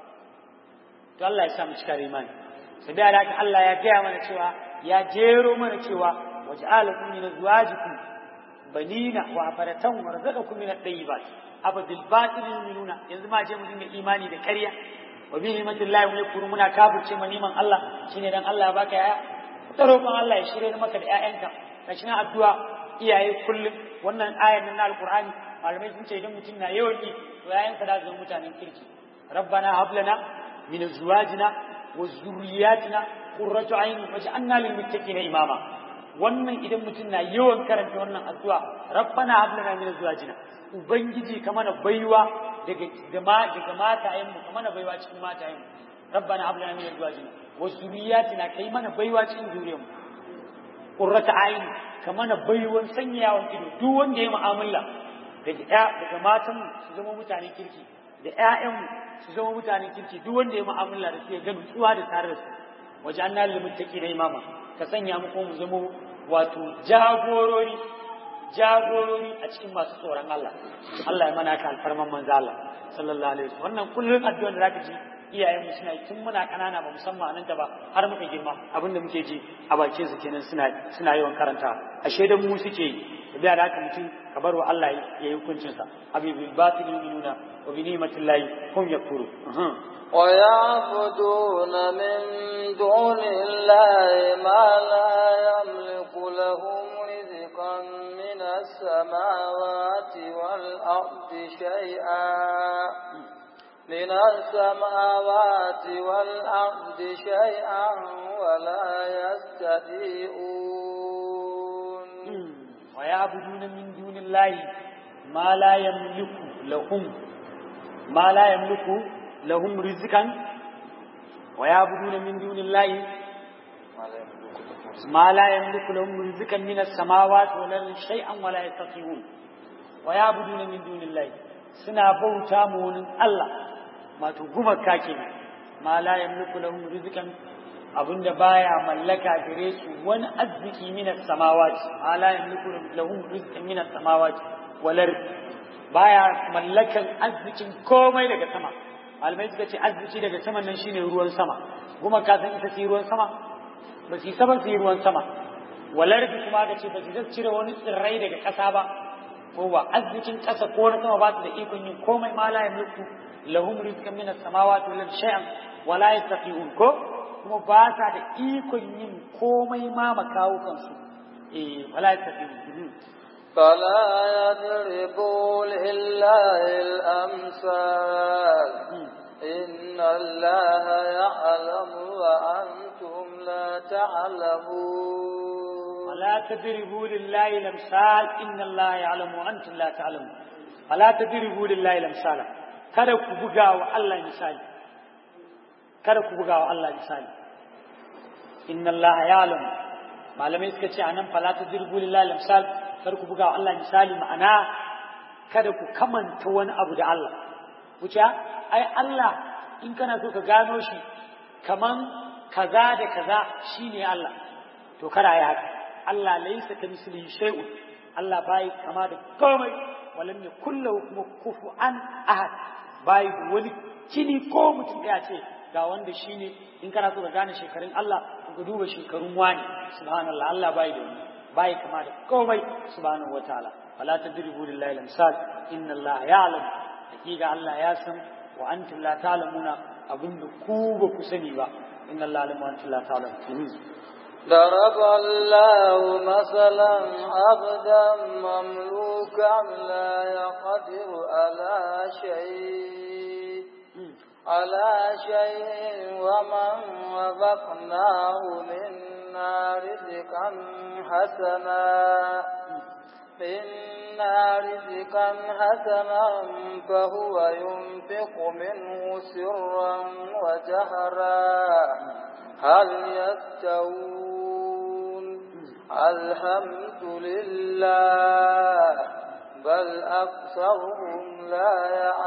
to Allah ya sa mu cika imani sai da haka Allah ya gaya mana cewa ya jero mana cewa waj'alakum min azwajikum banina wa afaratan warzaqakum min at-tayyibat aba bil batil yu'minuna yanzu ma je mu dinga imani da ƙarya wa bi ni'matillahi wa yakfuru muna kafirce ma niman Allah shine dan Allah ya baka yaya ta roƙon Allah ya shirye maka da ƴaƴanka kashi na addu'a iyaye kullum wannan ayar nan na alqur'ani malamai sun ce idan mutum na yawan yi to yayansa da zama mutanen kirki rabbana hab lana من ازواجنا وذرياتنا qurratu ayni waj'alna lil muttaqina imama wannan idan mutum na yawan karanta wannan addu'a rabbana hab lana min azwajina ubangiji ka mana baiwa daga daga matayen mu ka mana baiwa cikin matayen mu rabbana hab lana min azwajina wa zuriyatina kai mana baiwa cikin zuriyar mu qurrata ayni ka mana baiwan sanyawan ido duk wanda ya mu'amala daga daga matan mu su zama mutanen kirki da ƴaƴan mu su zama mutanen kirki duk wanda ya mu'amala da su ya ga nutsuwa da tare da su wajen lil muttaqina imama ka sanya mu ko mu zama wato jagorori jagorori a cikin masu tsoron Allah Allah ya mana ka alfarman manzo Allah sallallahu alaihi wasallam wannan kullun addu'a da zaka ji iyayen mu suna tun muna kanana ba musamman nan ta ba har muka girma abinda muke ji a bakin su kenan suna suna yawan karanta ashe dan mu suke yi da haka mutum ka bar wa Allah ya yi hukuncin sa habibil batil yu'minuna wa bi ni'matillahi hum yakfuru ويعبدون من دون الله ما لا يملك لهم رزقا من السماوات والأرض شيئا من السماوات والأرض شيئا ولا يستطيعون ويعبدون من دون الله ما لا يملك لهم ما لا يملك لهم رزقا ويعبدون من دون الله ما لا يملك لهم رزقا من السماوات ولا شيئا ولا يستطيعون ويعبدون من دون الله سنا بوتا مون الله ما تغما كاكين ما لا يملك لهم رزقا abinda baya mallaka gare su wani arziki min as-samawati ma la yamliku lahum rizqan min as-samawati wal baya mallakan arzikin komai daga sama malamai suka ce arziki daga saman nan shine ruwan sama kuma ka san ita ce ruwan sama ba su saban su yi ruwan sama walarfi kuma ka ce ba su zai cire wani tsirrai daga ƙasa ba ko ba arzikin ƙasa ko na sama ba su da ikon yin komai ma la yamliku lahum rizqan min as-samawati wal shay'an wa la yastati'un ko kuma ba sa da ikon yin komai ma makawukan su eh wala yastati'un فلا يضربوا لله الأمثال إن الله يعلم وأنتم لا تعلمون فلا تضربوا لله الأمثال إن الله يعلم وأنتم لا تعلمون فلا تضربوا لله الأمثال kada ku buga wa Allah misali kada ku buga wa Allah misali inna Allah ya'lam malamai suka ce anan fala tadribu lillahi al-amsal kada ku buga wa Allah misali ma'ana kada ku kamanta wani abu da Allah wuce ai Allah in kana so ka gano shi kaman kaza da kaza shine Allah to kada yi haka Allah laysa kamithlihi shay'un Allah bai kama da komai walam yakul lahu kuma kufuwan ahad bai da wani kini ko mutum ya ce ga wanda shine in kana so ka gane shekarun Allah ka duba shekarun wani subhanallah Allah bai da wani bai kama da komai subhanahu wataala fala tadribu lillahi al-amsal inna Allah ya'lam hakika Allah ya san wa antum la ta'lamuna abinda ku ba ku sani ba inna Allah alim wa antum la ta'lamun ضرب الله مثلا عبدا مملوكا لا يقدر على شيء على شيء ومن رزقناه منا رزقا حسنا منا رزقا حسنا فهو ينفق منه سرا وجهرا هل يستوون الحمد لله بل أكثرهم لا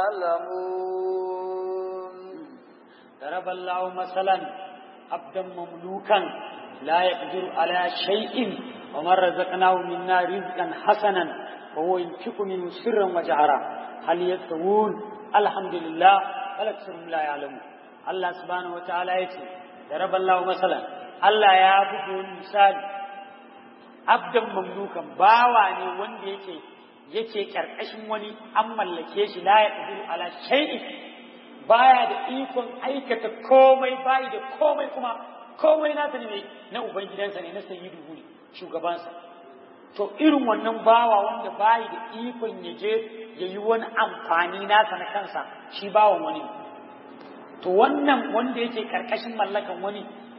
يعلمون ضرب الله مثلا عبدا مملوكا لا يقدر على شيء ومن رزقناه منا رزقا حسنا وهو ينفق منه سرا وجهرا هل يستوون الحمد لله بل أكثرهم لا يعلمون الله سبحانه وتعالى يقول ضرب الله مثلا الله يا bugu misali abdan mamlukan bawa ne wanda yake yake karkashin wani an mallake shi la ya qadiru ala shay'in baya da ikon aikata komai bayi da komai kuma komai nasa ne na ubangidansa ne na sayyidu ne shugabansa to irin wannan bawa wanda bayi da ikon ya je ya yi wani amfani nasa na kansa shi bawan wani to wannan wanda yake karkashin mallakan wani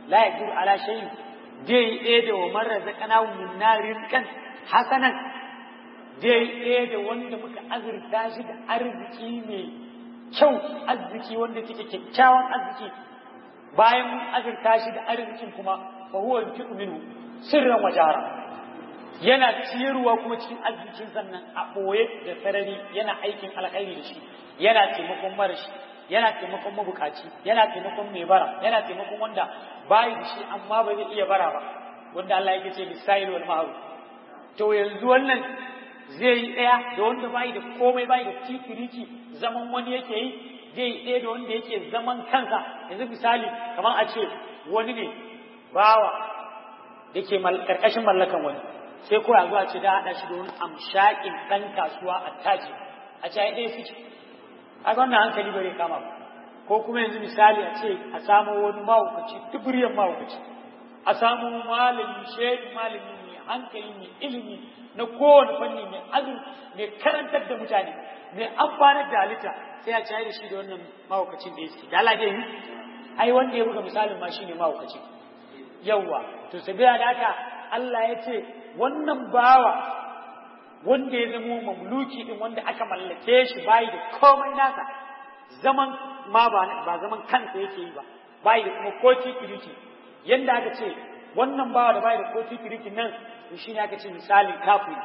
la yaqdiru ala shay'in dai ɗaya da wa man razaqnahu minna rizqan hasanan dai ɗaya da wanda muka azurta shi da arziki mai kyau arziki wanda take kyakkyawan arziki bayan mun azurta shi da arzikin kuma fa huwa yunfiqu minhu sirran wa jara yana ciyarwa kuma cikin arzikin sannan a ɓoye da sarari yana aikin alkhairi da shi yana taimakon marashi yana taimakon mabukaci yana taimakon mai bara yana taimakon wanda bayi da shi amma ba zai iya bara ba wanda Allah yake ce bisail wal ma'ruf to yanzu wannan zai yi ɗaya da wanda bayi da komai bayi da tikiriki zaman wani yake yi zai yi ɗaya da wanda yake zaman kansa yanzu misali kamar a ce wani ne bawa da ke karkashin mallakan wani sai ko yanzu a ce da haɗa shi da wani amshakin ɗan kasuwa a taji a ce ai ɗaya suke a wannan hankali bare kama ba ko kuma yanzu misali a ce a samo wani mahaukaci tuburiyan mahaukaci a samo malami shehi malami mai hankali mai ilimi na kowane fanni mai azur mai karantar da mutane mai amfanar da halitta sai a cayar da shi da wannan mahaukacin da yake da Allah yi ai wanda ya buga misalin ma shine mahaukaci yawwa to sabiya da haka Allah ya ce wannan bawa wanda ya zamo mamluki din wanda aka mallake shi bayi da komai nasa zaman ma ba ba zaman kansa yake yi ba bayi da kuma koci kiriki yanda aka ce wannan bawa da bayi da koci kiriki nan to shine aka ce misalin kafiri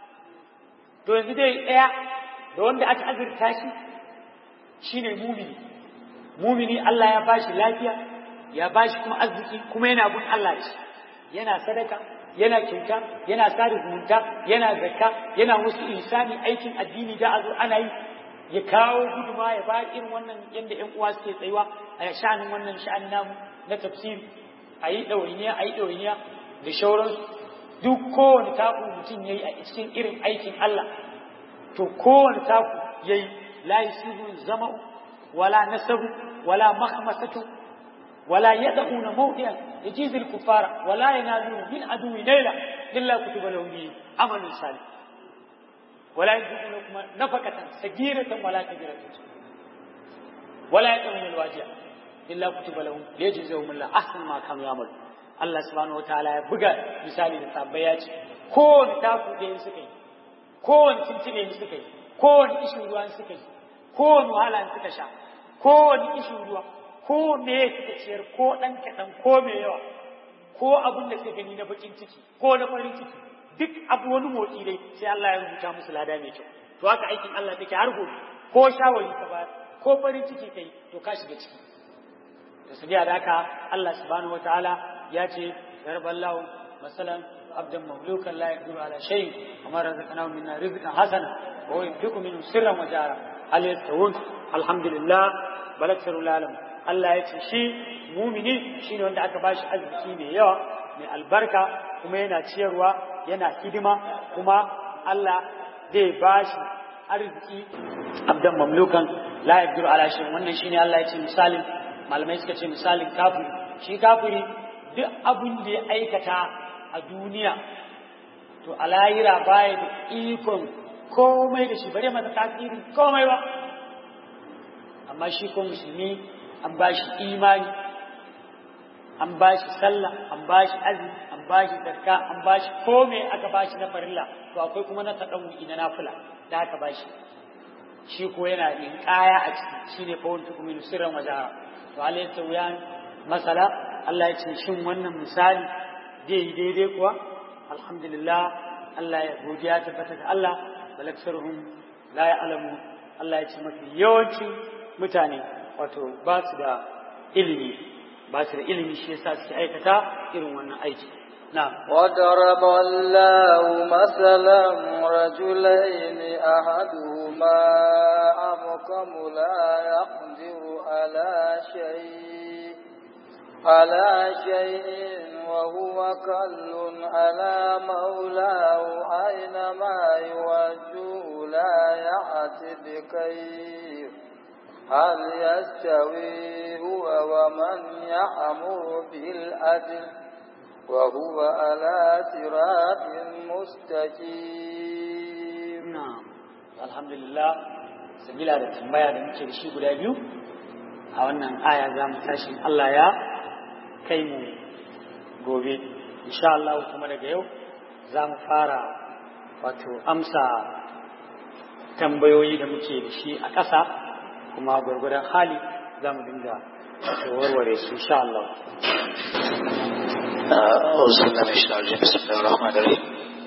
to yanzu dai daya da wanda aka azurta shi shine mumini mumini Allah ya bashi lafiya ya bashi kuma arziki kuma yana bin Allah da shi yana sadaka yana kyauta yana sada zumunta yana zakka yana wasu insani aikin addini da a zo ana yi ya kawo guduma ya ba irin wannan yadda ƴan uwa suke tsayuwa a sha'anin wannan sha'anin namu na tafsir a yi ɗawainiya a yi ɗawainiya da shauransu duk kowane taku mutum ya yi a cikin irin aikin Allah to kowane taku ya yi la yusibu zama'u wala nasabu wala makhmasatu ولا يدعون موضعا يجيز الكفار ولا ينالون من عدو ليلة إلا كتب لهم به عمل صالح ولا ينفقون لكم نفقة صغيرة ولا كبيرة ولا يدعون الواجع إلا كتب لهم ليجزيهم الله أحسن ما كانوا يعملون Allah subhanahu wa ta'ala ya buga misali da sabbai ya ce kowane taku da yin suka yi kowane cincine yin suka yi kowane ishin ruwa suka yi kowane wahala suka sha kowane ishin ruwa ko me suka ciyar ko ɗan kaɗan ko me yawa ko abin da suka gani na bakin ciki ko na farin ciki duk abu wani motsi dai sai Allah ya rubuta musu lada mai kyau to haka aikin Allah take har gobe ko shawari ka ba ko farin ciki kai to ka shiga ciki to sabiya da haka Allah subhanahu wataala ya ce yarballahu masalan abdan mamlukan la yaqdiru ala shay amma razaqnahu minna rizqan hasana wa huwa yunfiqu minhu sirran wa jara hal yastawun alhamdulillah bal aktharul alamin Allah ya ce shi mumini shi ne wanda aka bashi arziki mai yawa mai albarka kuma yana ciyarwa yana hidima kuma Allah zai bashi arziki abdan mamlukan la yaqdiru ala shay wannan shine Allah ya ce misalin malamai suka ce misalin kafiri shi kafiri duk abin da ya aikata a duniya to a lahira baya da ikon komai da shi bare masa tasirin komai ba amma shi ko musulmi an ba shi imani an ba shi sallah an ba shi azumi an ba shi zakka an ba shi komai aka ba shi na farilla to akwai kuma na taɗan na nafila da aka ba shi shi ko yana yin kaya a ciki shine fa wani tukumi sirran wajara to Allah ya wuya masala Allah ya ce shin wannan misali zai yi daidai kuwa alhamdulillah Allah ya godiya tabbata ga Allah balaksaruhum la ya'lamu Allah ya ce mafi yawancin mutane wato ba su da ilimi ba su da ilimi shi yasa suke aikata irin wannan aiki na'am وضرب الله مثلا رجلين أحدهما أبكم لا يقدر على شيء على شيء وهو كل على مولاه أينما يوجه لا يأتي بخير هل يستوي هو ومن يأمر بالعدل وهو على صراط مستقيم na'am alhamdulillah sabila da tambaya da muke da shi guda biyu a wannan aya za mu tashi Allah ya kai mu gobe insha Allah kuma daga yau za mu fara wato amsa tambayoyi da muke da shi a ƙasa kuma gwargwadon hali za mu dinga warware su insha Allah. Auzubillah mai shi aljihar bismillah rahman rahim.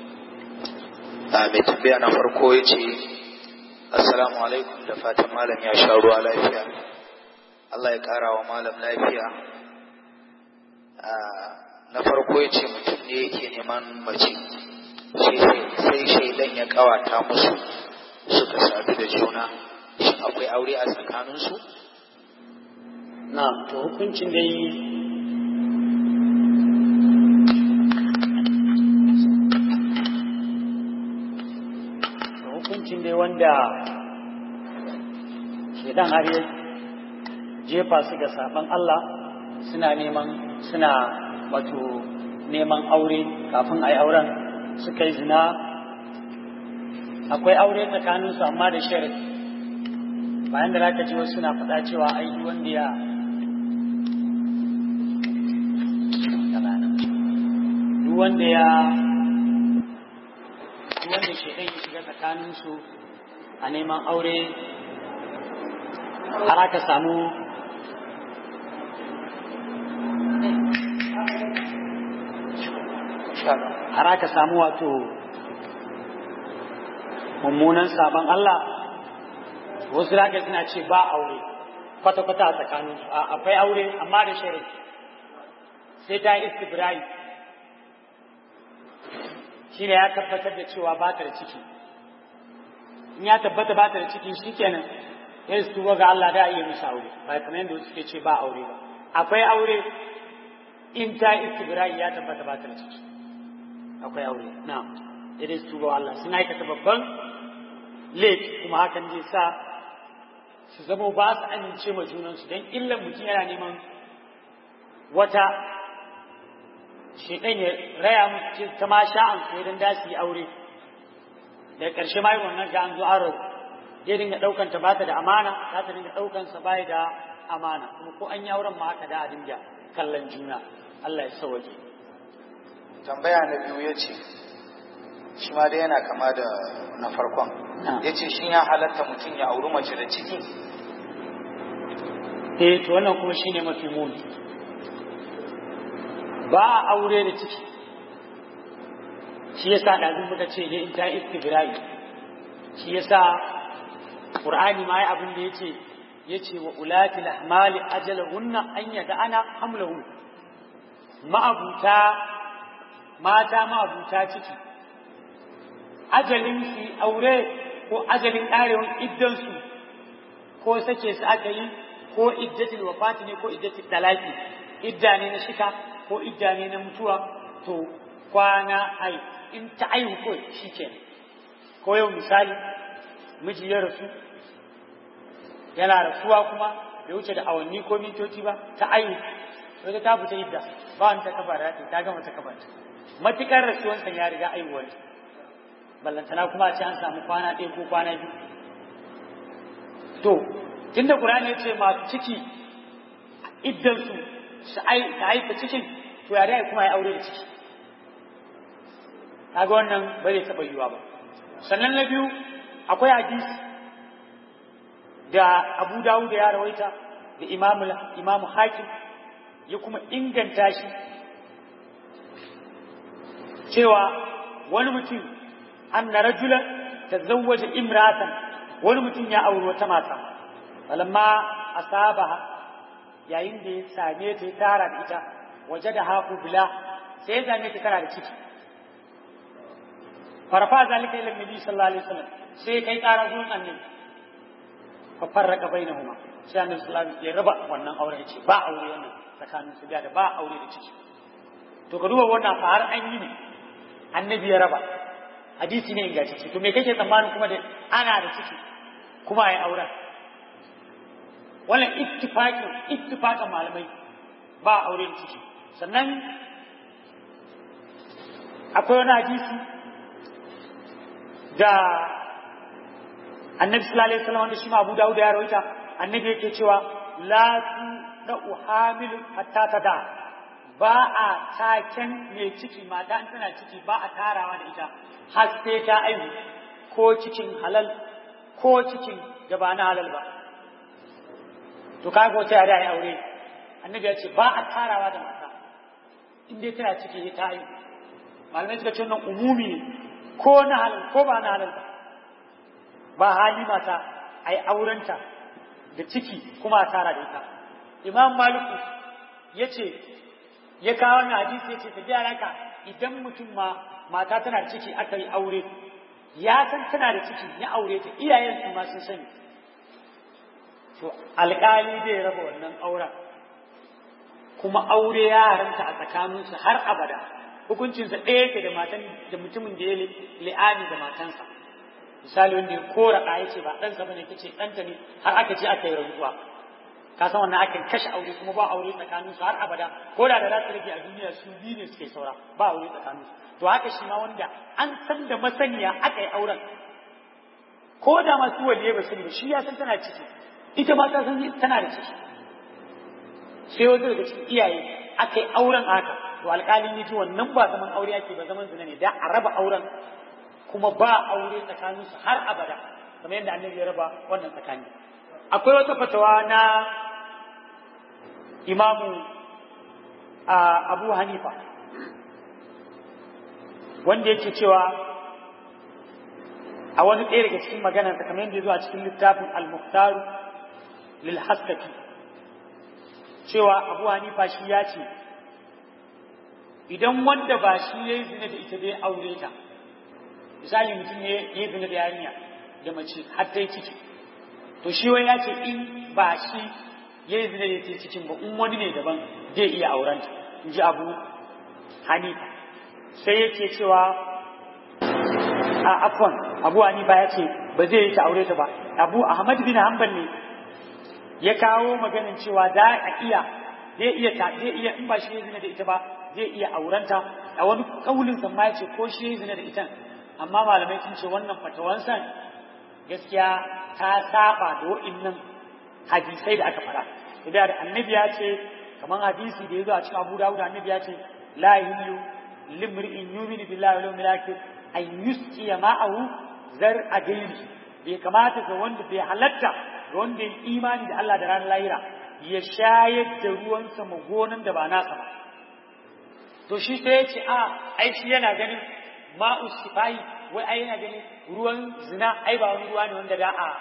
Mai tambaya na farko ya ce, Assalamu alaikum da fatan malam ya sha ruwa lafiya. Allah ya ƙara wa malam lafiya. Na farko ya ce mutum ne yake neman mace, sai shaidan ya ƙawata musu suka sadu da juna. Shin akwai aure a tsakaninsu? Na, to hukuncin dai hukuncin dai wanda shedan har ya jefa su ga saban Allah suna neman suna wato neman aure kafin a yi auren suka yi zina akwai aure tsakaninsu amma da sharadi bayan da za ka ji wasu suna faɗa cewa ai wanda ya duk wanda ya duk wanda shaidan ya shiga tsakaninsu a neman aure har aka samu har aka samu wato mummunan sabon Allah wasu da suna ce ba aure kwata-kwata a tsakaninsu akwai aure amma da shari'a sai ta yi istibirai shi ne ya tabbatar da cewa ba ta da ciki in ya tabbata ba ta da ciki shi kenan ya su tuba ga Allah da iya musu aure ba kamar yadda wasu ke ce ba aure ba akwai aure in ta istibirai ya tabbata ba ta da ciki akwai aure na ya su tuba ga Allah suna aikata babban laifi kuma hakan zai sa su zama ba su amince ma junansu don illan mutum yana neman wata shaidan ya raya musu ta ma sha'an su idan da su yi aure da ƙarshe ma yi wannan ga an zo an rabu ya dinga ɗaukan ta bata da amana za ta dinga ɗaukan sa bai da amana kuma ko an yi auren ma haka da a dinga kallon juna Allah ya sauke tambaya na biyu ya ce shi ma dai yana kama da na farkon ya ce shi ya halatta mutum ya auri mace da ciki eh to wannan kuma shine mafi muni ba a aure da ciki shi yasa ɗazin muka ce ne in ta istibirai shi yasa qur'ani ma ya abin da yace yace wa ulati lahmali ajalahunna an yada'ana hamlahun ma'abuta mata ma'abuta ciki ajalin su aure ko ajalin ƙarewar iddansu ko sake su aka yi ko iddatul wafati ne ko iddatul talaki idda ne na shika ko idda ne na mutuwa to kwana ai in ta aihu ko shikenan ko yau misali miji ya rasu yana rasuwa kuma bai wuce da awanni ko mintoci ba ta aihu wata ta fita idda ba wani ta kafa da ta gama ta kafa matukar rasuwansa ya riga aihuwar ballantana kuma a ce an samu kwana ɗaya ko kwana biyu to tunda Qur'ani ya ce masu ciki iddan su su haifa cikin to ya dai kuma ya aure da ciki kaga wannan ba zai taɓa yiwa ba sannan na biyu akwai hadisi da Abu Dawud ya rawaita da Imam Imam Hakim ya kuma inganta shi cewa wani mutum anna rajulan tazawwaja imratan wani mutum ya auri wata mata falamma asabaha yayin da ya same ta ya tara da ita waje da haku bila sai ya same ta tana da ciki farfa zalika ila nabi sallallahu alaihi wasallam sai kai ƙara gurin annabi fa farraka bainahuma sai annabi sallallahu alaihi wasallam ya raba wannan aure ya ce ba aure wannan tsakanin su da ba aure da ciki to ka duba wannan fa har an yi ne annabi ya raba hadisi ne ingantacce to me kake tsammanin kuma da ana da ciki kuma ai auren wannan ittifaqin ittifaqan malamai ba aure da ciki sannan akwai wani hadisi da annabi sallallahu alaihi wasallam wanda shi ma Abu Dawud ya rawaita annabi yake cewa la tu da uhamilu hatta tada ba a taken mai ciki mata in tana ciki ba a tarawa da ita har sai ta aihu ko cikin halal ko cikin da ba na halal ba to kaga wata yare ai aure annabi ya ce ba a tarawa da mata in dai tana ciki ta aihu malamai suka ce wannan umumi ne ko na halal ko ba na halal ba ba hali mata ai aurenta da ciki kuma a tara da ita imam maliku ya ce ya kawo wannan hadisi ya ce ta gyara ka idan mutum ma mata tana da ciki aka yi aure ya san tana da ciki ya aure ta iyayen su ma sun sani to alƙali zai raba wannan auren kuma aure ya haramta a tsakaninsu har abada hukuncinsa ɗaya yake da matan da mutumin da ya li'ani da matansa misali wanda ya kora ɗa ya ce ba ɗansa bane kace ɗanta ne har aka ce aka yi rantsuwa ka san wannan akan kashe aure kuma ba aure tsakanin su har abada ko da da za su rage a duniya su biyu ne suke saura ba aure tsakanin su to haka shi ma wanda an san da masaniya aka yi auren ko da masu waliye ba sani ba shi ya san tana ciki ita ma ta san tana da ciki sai wanda daga cikin iyaye aka yi auren haka to alƙalin ya ji wannan ba zaman aure ake ba zaman zina ne da a raba auren kuma ba aure tsakanin su har abada kamar yadda annabi ya raba wannan tsakani akwai wata fatawa na imamu abu hanifa wanda yake cewa a wani ɗaya daga cikin maganarsa kamar yadda ya zo a cikin littafin al-muhtaru lil haskaki cewa abu hanifa shi ya ce idan wanda ba shi ya yi zina da ita bai aure ta misali mutum ya yi zina da yarinya da mace har ta yi ciki to shi wai ya ce in ba shi ya yi zina da ita cikin ba in wani ne daban zai iya aurenta in ji abu hanifa sai yake cewa a afwan abu hanifa ya ce ba zai yi ta aure ta ba abu ahmad bin hanbal ne ya kawo maganin cewa za a iya zai iya ta zai iya in ba shi ya zina da ita ba zai iya aurenta a wani kaulin sa ma ya ce ko shi ya zina da ita amma malamai sun ce wannan fatawansa gaskiya ta saba da wa'innan hadisai da aka fara da da annabi ya ce kamar hadisi da ya zo a cikin abu dawud annabi ya ce la yahillu limri'in yuminu billahi wal yawmil akhir an yusqiya ma'ahu zar adaini bai kamata ga wanda bai halatta ga wanda ya imani da Allah da ranar lahira ya shayar da ruwansa ma gonan da ba nasa ba to shi sai ya ce a ai shi yana ganin ma'u sifai wai ai yana ganin ruwan zina ai ba wani ruwa ne wanda da a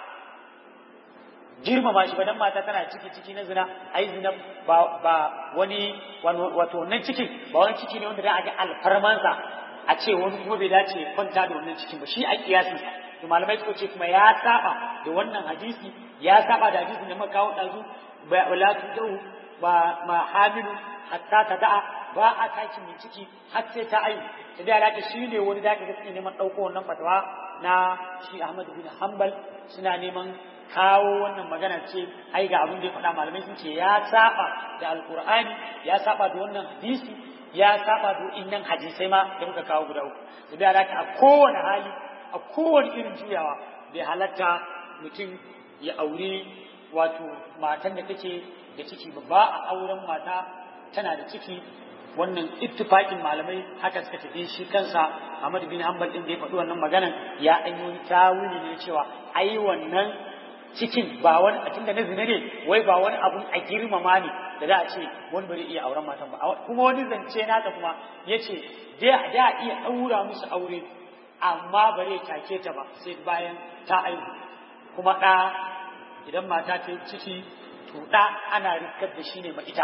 girmama shi ba dan mata tana ciki ciki na zina ai zina ba ba wani wato wannan cikin ba wani ciki ne wanda da a ga alfarmansa a ce wani kuma bai dace kwanta da wannan cikin ba shi a kiyasin sa to malamai suka ce kuma ya saba da wannan hadisi ya saba da hadisin da muka kawo dazu ba wala tudu ba ma hamilu hatta ta da'a ba a taki mai ciki har sai ta ayu ta da alaka shi ne wani da kaga suke neman ɗauko wannan fatawa na shi Ahmad bin Hanbal suna neman kawo wannan magana ce ai ga abin da ya faɗa malamai sun ce ya saba da alkur'ani ya saba da wannan hadisi ya saba da innan hadisai ma da muka kawo guda uku da alaka a kowane hali a kowane irin juyawa bai halatta mutum ya aure wato matan da take da ciki ba ba a auren mata tana da ciki wannan ittifaqin malamai haka suka tafi shi kansa Ahmad bin Hanbal din da ya faɗi wannan maganan ya an yi tawili ne cewa ai wannan cikin ba wani a tunda na zina ne wai ba wani abun a girmama ne da za a ce wani bari iya auren matan ba kuma wani zance nata kuma yace da da iya daura musu aure amma bare take ta ba sai bayan ta aihu kuma ɗa idan mata ta ciki to ɗa ana rikar da shi ne ma ita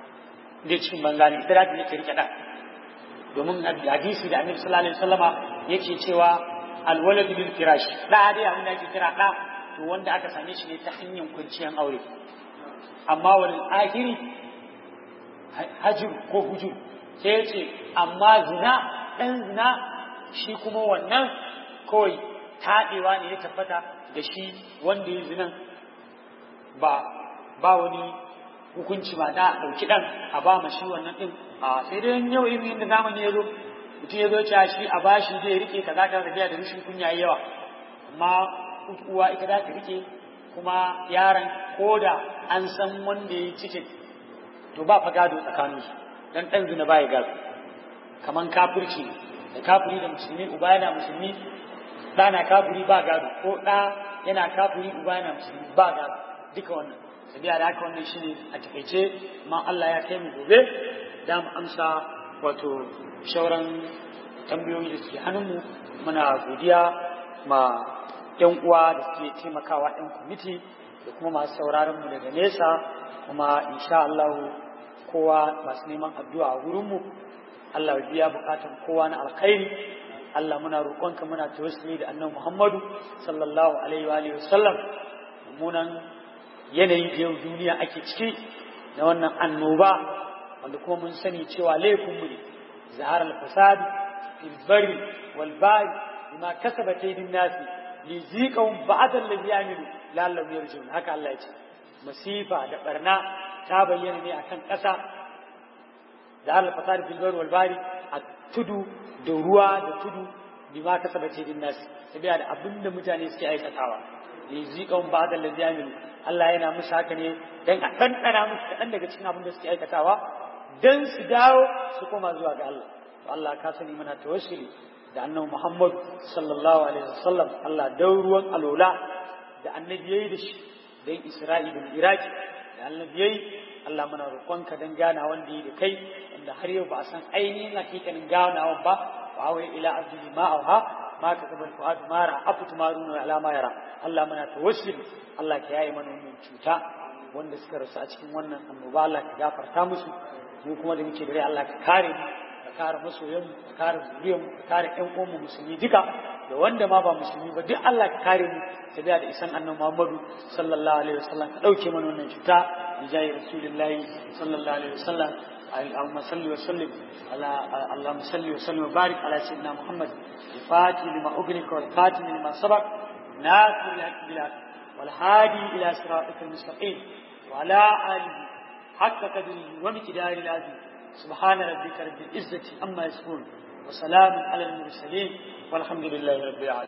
da cikin banza ne ita za ta yake rike ɗan domin hadisi da annabi sallallahu alaihi wasallama yake cewa alwalad bil firash ɗa dai abin da ake kira ɗa to wanda aka same shi ne ta hanyar kwanciyar aure amma wal akhiri hajir ko hujur sai ya ce amma zina ɗan zina shi kuma wannan kawai taɗewa ne ya tabbata da shi wanda ya zinan ba ba wani hukunci ba da ɗauki ɗan a ba ma shi wannan ɗin a sai dai yau irin yadda zamani ya zo mutum ya zo cewa shi a ba shi zai rike kaza ka tafiya da rashin kunya yawa amma uwa ita za ta rike kuma yaron ko da an san wanda ya cike to ba fa gado tsakanin su dan dan zina baya gado kaman kafirci da kafiri da musulmi uba yana musulmi ɗa na kafiri ba gado ko ɗa yana kafiri uba yana musulmi ba gado duka wannan sabiya da haka wannan shine a takaice ma Allah ya kai mu gobe da mu amsa wato shauran tambayoyi da suke hannunmu muna godiya ma yan uwa da suke taimakawa yan kwamiti da kuma masu sauraron mu daga nesa kuma insha Allah kowa masu neman addu'a a wurinmu Allah ya biya bukatan kowa na alkhairi Allah muna roƙonka muna tawassuli da annabi Muhammadu sallallahu alaihi wa alihi wasallam munan yanayin da yau duniya ake ciki na wannan annoba wanda kuma mun sani cewa laifin mu ne zahar al-fasad fil barri wal bahri bima kasabat aydin nas li ziqahum ba'da alladhi yamilu la'allahum yarji'un haka Allah ya ce masifa da barna ta bayyana ne akan ƙasa da al-fasad fil barri wal bahri a tudu da ruwa da tudu bima kasabat aydin nas tabiya da abinda mutane suke aikatawa li ziqahum ba'da alladhi yamilu Allah yana musu haka ne dan a ɗanɗana musu kaɗan daga cikin abin da suke aikatawa dan su dawo su koma zuwa ga Allah to Allah ka sani muna tawassuli da annabi Muhammad sallallahu alaihi wasallam Allah dau ruwan alola da annabi yayi da shi dan Isra'i da Iraki da annabi yayi Allah muna roƙonka dan gana wanda yi da kai wanda har yau ba a san ainihin hakikanin ganawan ba wa awai ila abdi ma auha ma ka kabal fuad mara afu tumaruna ala ma yara Allah muna tawassuli Allah ka yaye mana wannan cuta wanda suka rasu a cikin wannan annoba Allah ka gafarta musu mu kuma da muke da rai Allah ka kare mu ka kare masoyan mu ka kare zuriyar mu ka kare ƴan uwan mu musulmi duka da wanda ma ba musulmi ba duk Allah ka kare mu ta da isan annabi Muhammadu sallallahu alaihi wasallam ka dauke mana wannan cuta bi jayi rasulullahi sallallahu alaihi wasallam اللهم صل وسلم على اللهم صل وسلم وبارك على سيدنا محمد الفاتح لما أغلق والخاتم لما سبق ناصر الحق بالحق والهادي إلى صراطك المستقيم وعلى آله حق قدره ومقدار العظيم سبحان ربك رب العزة أما يصفون وسلام على المرسلين والحمد لله رب العالمين